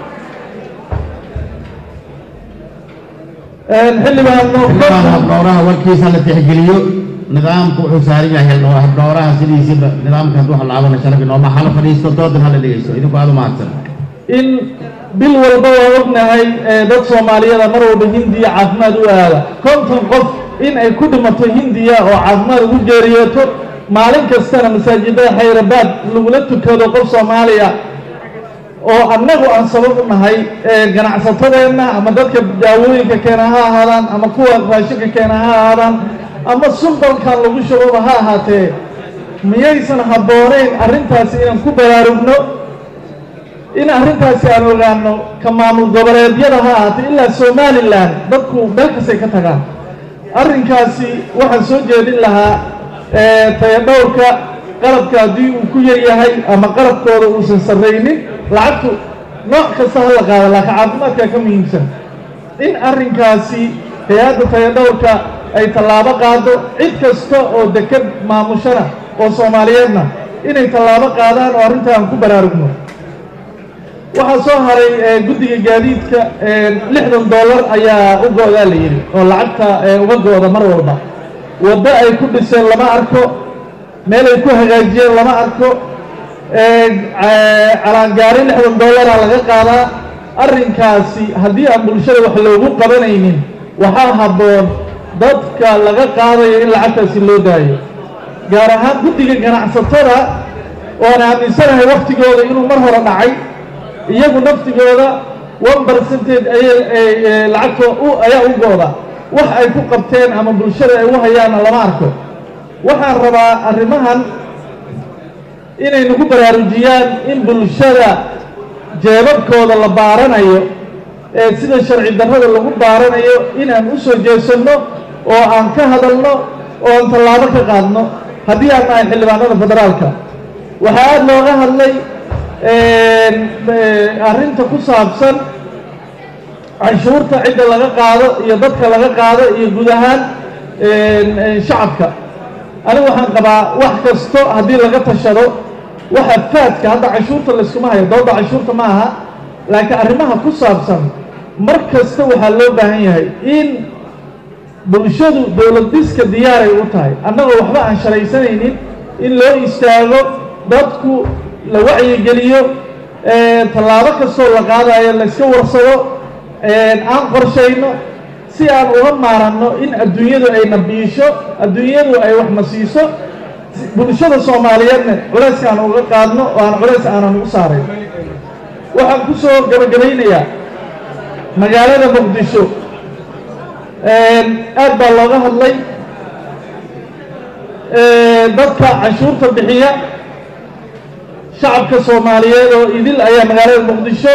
xildhibaano habdhowraha warkiisa la tixgeliyo nidaamku wuxuu saaran yahay habdhowraha sidiisiba nidaamka hadduu halaabana sharaf inooma hala fadhiisto doodan hala dhegeysto idinku aad u mahadsan in bil walba waa ognahay dad soomaaliyada mar walba hindiya caafimaad u aada konton qof in ay ku dhimato hindiya oo caafimaad ugu geeriyooto maalin kastana masaajidada xayrabaad lagula tukado qof soomaaliya oo annagu aan sabab u nahay ganacsatadeenna ama dadka daawooyinka keena ha ahaadaan ama kuwa raashinka keena ha ahaadaan ama sulbalkan lagu shuboba ha ahaatee miyaysan habbooneyn arrintaasi inaan ku baraarugno in arrintaasi aan ogaano ka maamul goboleedyada ha ahaatee ilaa somalilan dadku meel kastay ka tagaan arrinkaasi waxaan soo jeedin lahaa tayadhowrka qalabka haddii uu ku yar yahay ama qalabkooda uusan sarraynin lacagtu nooc kasta ha la qaado laakiin caafimaadkaa ka muhiimsan in arrinkaasi hay-adda tayadhowrka ay tallaabo qaado cid kasta oo deked maamushana oo soomaaliyeedna inay tallaabo qaadaan oo arrinta aan ku baraarugno waxaa soo haray eh, guddiga gaadiidka eh, lixdan dollar ayaa u go-daa la yidhi oo lacagta eh, uga go-da mar walba waddo ay ku dhiseen lama arko meel ay ku hagaajiyeen lama arko eh, ca- calaangaari lixdan dollaraa laga qaadaa arrinkaasi haddii aan bulshada wax loogu qabanaynin waxaa habboon dadka laga qaadayo in lacagtaasi loo daayo gaar ahaan guddiga ganacsatada oan aaminsanahay waktigooda inuu mar hore dhacay iyagu naftigooda one percentage ayay lacagto u ayaa u gooda wax ay ku qabteen ama bulshada ay u hayaanna lama arko waxaan rabaa arrimahan inay nagu baraarujiyaan in bulshada jeebabkooda la baaranayo ee sida sharci darrada lagu baaranayo inaan u soo jeesanno oo aan ka hadalno oo aan tallaabo ka qaadno haddii aan nahay xildhibaanada federaalka waxaa aada looga hadlay arrinta ku saabsan canshuurta cidda laga qaado iyo dadka laga qaado iyo guud ahaan shacabka anigu waxaan qabaa wax kasto haddii laga tashado waxa faadka hadda canshuurta layskuma hayo dooda canshuurta ma aha laakiin arrimaha ku saabsan mar kasta waxaa loo baahan yahay in bulshadu dowlad dhiska diyaaray u tahay annagoo waxba aan shalaysanaynin in loo istaago dadku la wacyigeliyo tallaabo kastoo la qaadayo layska warsado aan qorshayno si aan uga maaranno in adduunyadu ayna biisho adduunyadu ay wax na siiso bulshada soomaaliyeedna culayska aan uga qaadno oo aan culays aanan ugu saarayn waxaan ku soo gabagabaynayaa magaalada muqdisho aad baa looga hadlay dadka canshuurta bixiya shacabka soomaaliyeed oo idil ayaa magaalada muqdisho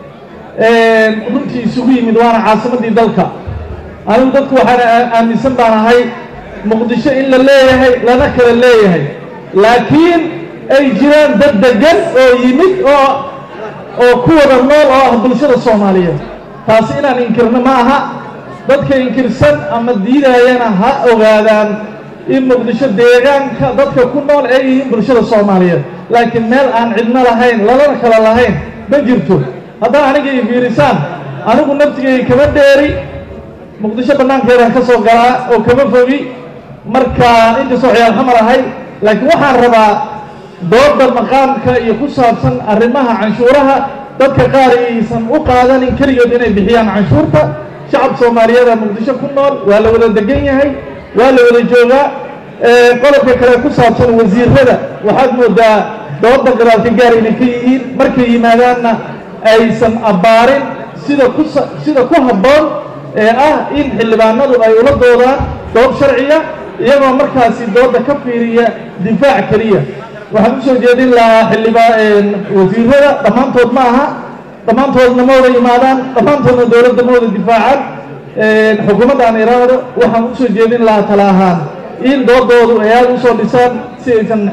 runtii isugu yimid waana caasimaddii dalka anigu dadku waxaan aaminsan baan ahay muqdisho in la leeyahay lana kala leeyahay laakiin ay jiraan dad degan oo yimid oo oo ku wada nool oo ah bulshada soomaaliyeed taasi inaan inkirno ma aha dadka inkirsan ama diidayana ha ogaadaan in muqdisho deegaanka dadka ku nool ay yihiin bulshada soomaaliyeed laakiin meel aan cidno lahayn lalana kala lahayn ma jirto haddaa aniga i fiirisaan anigu naftigay kama dheeri muqdisho bannaankeedaan ka soo galaa oo kama fogi marka inkastoo ciyaal xamar ahay laakiin waxaan rabaa dooda maqaamka iyo ku saabsan arrimaha canshuuraha dadka qaar aysan u qaadanin keligood inay bixiyaan canshuurta shacab soomaaliyeeda muqdisho ku nool waa la wada degan yahay waa la wada joogaa qodobka kale ku saabsan wasiirada waxaad moodaa dooda gadaalka gaar inay ka yihiin markay yimaadaanna aysan abbaarin sida ku sida ku habboon ee ah in xildhibaanadu ay ula doodaan dood sharciya iyagoo markaasi dooda ka fiiriya difaac keliya waxaan u soo jeedin lahaa xildhibaan wasiirada dhammaantood ma aha dhammaantoodna ma wada yimaadaan dhammaantoodna dowladda ma wada difaacaan xukuumadda aan iraahdo waxaan u soo jeedin lahaa tala ahaan in doodoodu ay aada usoo dhisaan si aysan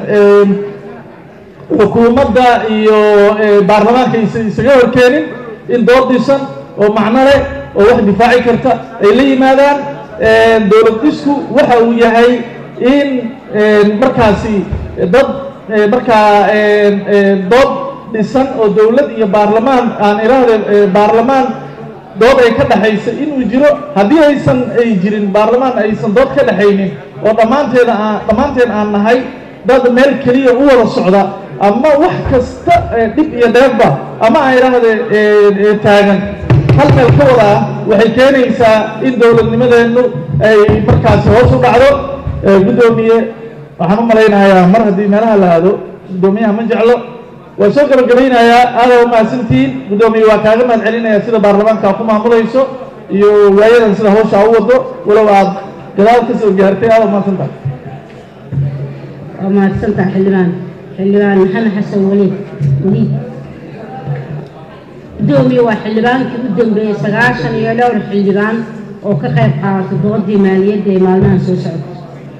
xukuumadda iyo baarlamaanka aysan isaga horkeenin in dood dhisan oo macno leh oo wax difaaci karta ay la yimaadaan dowlad dhisku waxa uu yahay in markaasi dad markaa dood dhisan oo dowlad iyo baarlamaan aan iraahde baarlamaan dood ay ka dhexaysa inuu jiro haddii aysan ay jirin baarlamaan aysan dood ka dhexaynin oo dhammaanteeda aan dhammaanteen aan nahay dad meel keliya u wada socda ama wax kasta dhib iyo dheebba ama aan idhaahde taagan hal meel ka wada ah waxay keenaysaa in dowladnimadeennu ay markaasi hoos u dhacdo guddoomiye waxaan u malaynayaa mar haddii meelaha la aado guddoomiyaha ma jeclo waa soo gabagabaynayaa aadaa u mahadsantihiin guddoomiye waa kaaga mahad celinaya sida baarlamaanka ku maamulayso iyo waayadan sida hawsha u wado walow aad gadaal ka soo gaartay aada u mahadsantahay waa mahadsantaha xildhibaan xildhibaan maxamed xasan weliid weliid guddoomiye waa xildhibaankii u dambeeyey sagaashan iyo dhowr xildhibaan oo ka qayb qaata doodii maaliyadda ee maalmahan soo socota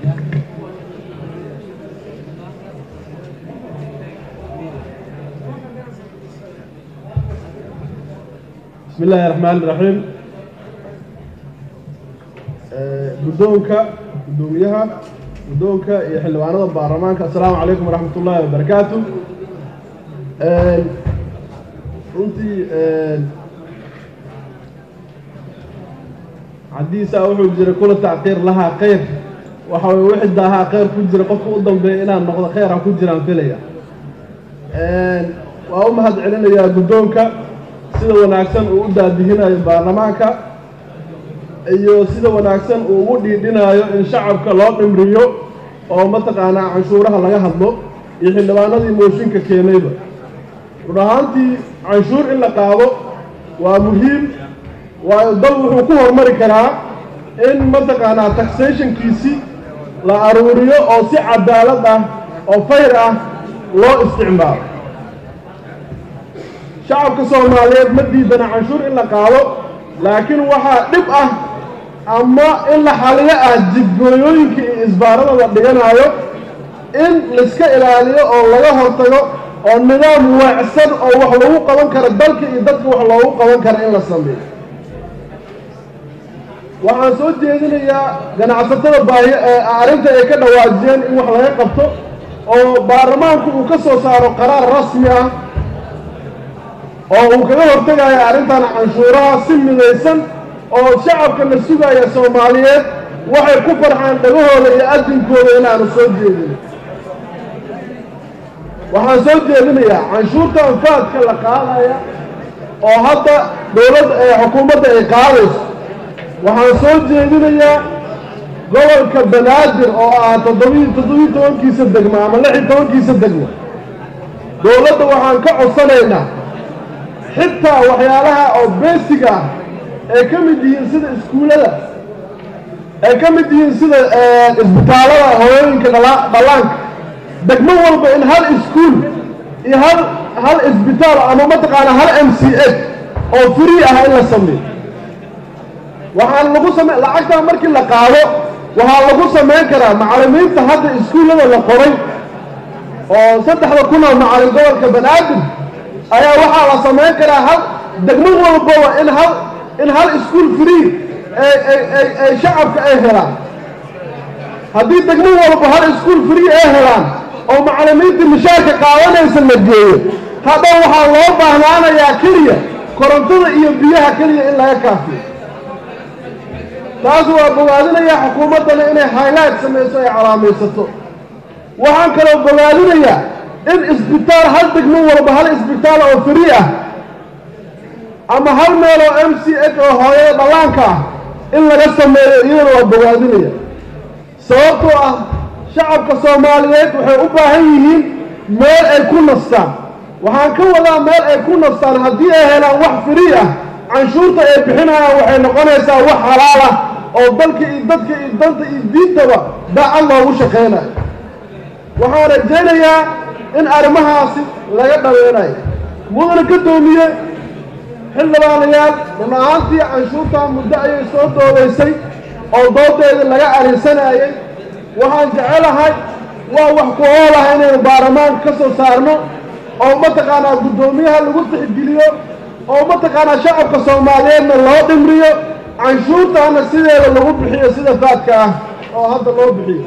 بسم الله الرحمن الرحيم guddoonka guddoomiyaha guddoonka iyo xildhibaanada baarlamaanka assalaamu calaykum waraxmat ullaahi wabarakaatu runtii xadiisaa wuxuu jira kula tacqiir lahaa khayr waxa weye wixii daahaa khayr ku jira qofka u dambeeya inaan noqdo khayr ha ku jiraan filaya waa u mahad celinayaa guddoonka sida wanaagsan uu u daadihinayo baarlamaanka iyo sida wanaagsan uu ugu dhiidhinayo in shacabka loo dhimriyo oo mataqaanaa canshuuraha laga hadlo iyo xildhibaanadii mooshinka keenayba run ahaantii canshuur in la qaado waa muhiim waayo dal wuxuu ku hormari karaa in mataqaanaa taxationkiisi la aruuriyo oo si cadaalad ah oo fayr ah loo isticmaalo shacabka soomaaliyeed ma diidana canshuur in la qaado laakiin waxaa dhib ah ama in la xaliyo ah jidgooyooyinka iyo isbaarada la dhiganayo in laiska ilaaliyo oo laga hortago oo nidaam waacsan oo wax lagu qaban karo dalka iyo dadka wax loogu qaban karo in la sameeyo waxaan soo jeedinayaa ganacsatada baahi arrinta ay ka dhawaajiyeen in wax laga qabto oo baarlamaanku uu ka soo saaro qaraar rasmi ah oo uu kaga hortegayo arrintan canshuuraha si midaysan oo shacabka la sugaya soomaaliyeed waxay ku farxaan dhagahooda iyo adinkooda inaanu soo jeedin waxaan soo jeedinayaa canshuurta anfaadka la qaadaya oo hadda dowladda ee xukuumadda ay qaadayso waxaan soo jeedinayaa gobolka banaadir oo ah toddobiy toddobiyi tobankiisa degmo ama lix iyo tobankiisa degmo dowladda waxaan ka codsanaynaa xitaa waxyaalaha oo basic ah ay ka mid yihiin sida iskuullada ay ka mid yihiin sida isbitaallada hooyooyinka dhallaanka degmo walba in hal iskuul iyo hal hal isbitaal ama mataqaana hal m c h oo free ah in la sameeyo waxaan lagu same lacagtaa markii la qaado waxaa lagu samayn karaa macallimiinta hadda iskuullada la qoray oo saddexda kun oo macallin gobolka banaadir ayaa waxaa la samayn karaa hal degmo walbaba in hal in hal iskuol free ay shacabka ay helaan haddii degmo walba hal iskuol free ay helaan oo macallimiinta mishaarka qaadanaysa la geeyo hadda waxaa loo baahnaanayaa keliya korontada iyo biyaha keliya in laga kaafiyo taas waa bogaadinayaa xukuumaddana inay highlight samayso ay calaamaysato waxaan kaloo bogaadinayaa in isbitaal hal degmo walba hal isbitaal oo free ah ama hal meel oo m c h oo hooyada dhallaanka ah in laga sameeyo iyadana waa bogaadinaya sababtoo ah shacabka soomaaliyeed waxay u baahan yihiin meel ay ku nastaan waxaan ka wadaa meel ay ku nastaan haddii ay helaan wax free ah canshuurta ay bixinayaan waxay noqonaysaa wax halaal ah oo dalka iyo dadka iyo danta iyo diintaba daacad loogu shaqaynayo waxaan rajaynayaa in arrimahaasi laga dhaweynayo mudana ka doomiye xildhibaanayaal run ahaantii canshuurtaa muddo ayay soo doodaysay oo doodeedii laga arinsanayay waxaan jecelahay waa wax ku oolaha inaynu baarlamaanka ka soo saarno oo mataqaanaa guddoomiyaha lagu tixgeliyo oo mataqaanaa shacabka soomaaliyeedna loo dhimriyo canshuurtaana sideeda lagu bixiyo sida faadka ah oo hadda loo bixiyo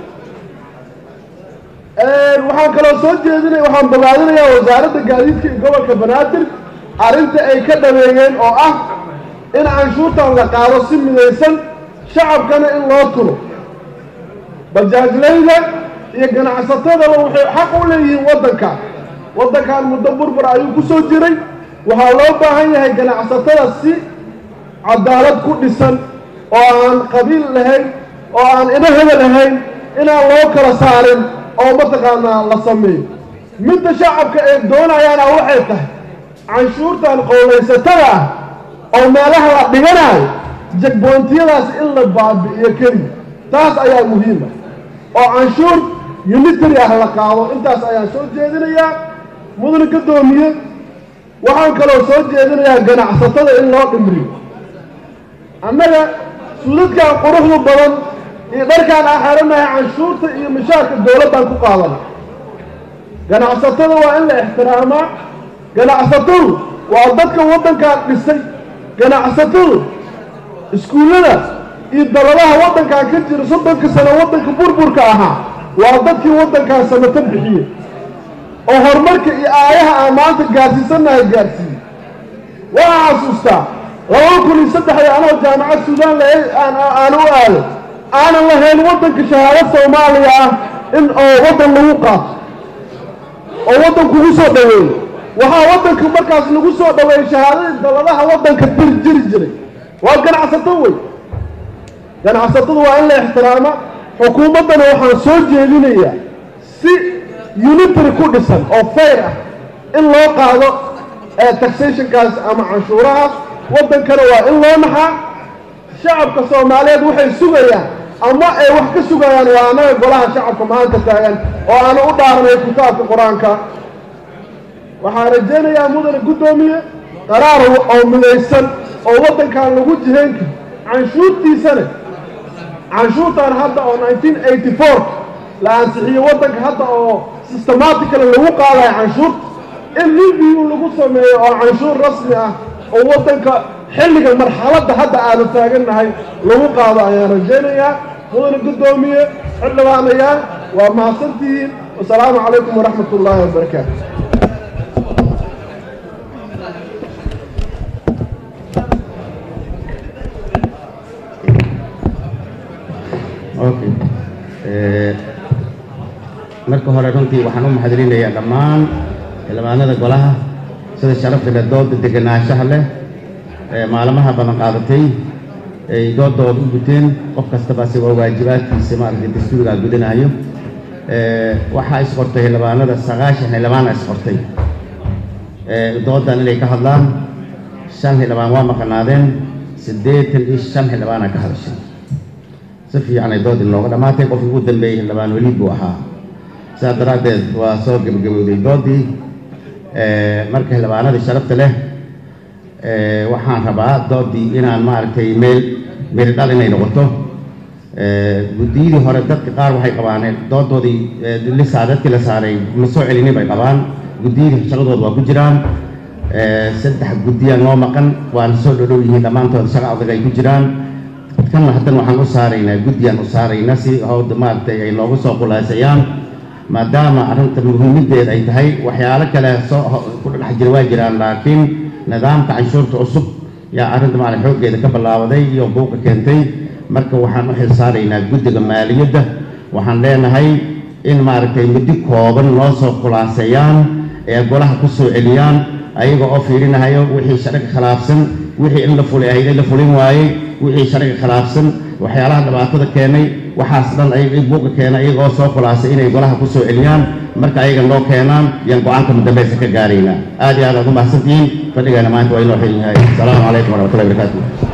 waxaan kaloo soo jeedinaya waxaan bogaadinayaa wasaaradda gaadiidka iyo gobolka banaadir arrinta ay ka dhameeyeen oo ah in canshuurtan la qaado si midaysan shacabkana in loo turo bajaajlayda iyo ganacsatadaba waxay xaq u leeyihiin waddanka waddankan muddo burbur ayuu ku soo jiray waxaa loo baahan yahay ganacsatada si cadaalad ku dhisan oo aan qabiil lahayn oo aan idaheda lahayn inaan loo kala saarin oo mataqaanaa la sameeyo midda shacabka ay doonayaana waxay tahay canshuurtan qowlaysatada ah oo meelaha la dhiganayo jagboontiyadaas in la baabi'iyo keliya taas ayaa muhiima oo canshuur unitary ah la qaado intaas ayaan soo jeedinayaa mudana ka doomiye waxaan kaloo soo jeedinayaa ganacsatada in loo dhimriyo annaga suudadkan quruxda badan iyo dharkaan aan xeranahay canshuurta iyo mishaarka dowladdan ku qaadana ganacsatada waa in la ixtiraamaa ganacsatadu waa dadka waddankan dhisay ganacsatadu iskuullada iyo daladaha waddankan ka jira soddonka sano waddanka burburka ahaa waa dadkii waddankan samato bixiyey oo horumarka iyo aayaha aan maanta gaarsiisannahay gaarsiiyey waa xasuustaa laba kun iyo saddexdii anoo jaamacad suudaan la aan u aaday aanan lahayn waddanka shahaado soomaaliya ah in oo waddan lagu qaato oo waddan kugu soo dhoweeyo waxaa waddanka markaas lagu soo dhoweeyey shahaadadii dalladaha waddanka dir jiri jiray waa ganacsato wey ganacsatada waa in la ixtiraama xukuumaddana waxaan soo jeedinayaa si unitary ku dhisan oo fayr ah in loo qaado taxationkaas ama canshuurahaas waddankana waa in loo naxaa shacabka soomaaliyeed waxay sugayaan ama ay wax ka sugayaan waa annaga golaha shacabka maanta taagan oo aanu u dhaaranay kitaabka qur-aanka waxaan rajaynayaa mudane guddoomiye qaraar oo midaysan oo waddankan lagu jihayn karo canshuurtiisana canshuurtan hadda oo nineteen eighty four la ansixiyey waddanka hadda oo systematically lagu qaadayo canshuurta in review lagu sameeyo oo canshuur rasmi ah oo waddanka xilliga marxaladda hadda aanu taagannahay lagu qaado ayaan rajaynayaa mudane guddoomiye xildhibaanayaal waa mahadsantihiin wasalaamu calaykum waraxmat ullaahi wabarakaatu okay marka hore runtii waxaan u mahadcelinayaa dhammaan xildhibaanada golaha sida sharafta leh dooda degenaanshaha leh ee maalmaha badan qaadatay ay doodooda u guteen qof kastaba si waa waajibaadkiisa maaragtay dastuurigaa gudanayo waxaa isqortay xildhibaanada sagaashan xildhibaana isqortay doodan inay ka hadlaan shan xildhibaan waa maqanaadeen siddeetan iyo shan xildhibaana ka hadashay si fiican ay doodii looga dhammaatay qofkii ugu dambeeyey xildhibaan weliid buu ahaa sidaas daraaddeed waa soo gebagabowday doodii marka xildhibaanadii sharafta leh waxaan rabaa doodii inaan maaragtay meel meel dhal inay noqoto guddiyadii hore dadka qaar waxay qabaan doodoodii lisaa dadkii la saaray ma soo celinin bay qabaan guddiyadii shaqadooda waa ku jiraan saddex guddiya noo maqan waana soo dhodhow yihiin dhammaantood shaqa adag ay ku jiraan kanna haddana waxaan u saaraynaa guddiyaan u saaraynaa si howda maaragtay ay noogu soo khulaasayaan maadaama arrinta muhiimaddeeda ay tahay waxyaalo kale soo ku dhex jira waa jiraan laakiin nidaamka canshuurta cusub yaa arrinta maaragtay xooggeeda ka ballaabaday iyo buuqa keentay marka waxaan u xil saaraynaa guddiga maaliyadda waxaan leenahay in maaragtay muddo kooban noo soo khulaaseeyaan ee golaha ku soo celiyaan ayaga oo fiirinahayo wixii sharciga khilaafsan wixii in la fuli ahayd in la fulin waayey wixii sharciga khilaafsan waxyaalaha dhibaatada keenay waxaas dhan ay buuqa keenay iyaga oo soo khulaasay inay golaha ku soo celiyaan marka ayaga noo keenaan yaan go-aanka mudambeysa ka gaaraynaa aad iyo aad aad u mahadsantihiin fadhigaana maanta waa inoo xil yahay asalaamu calaykum waraxmatullahi wabarakaatu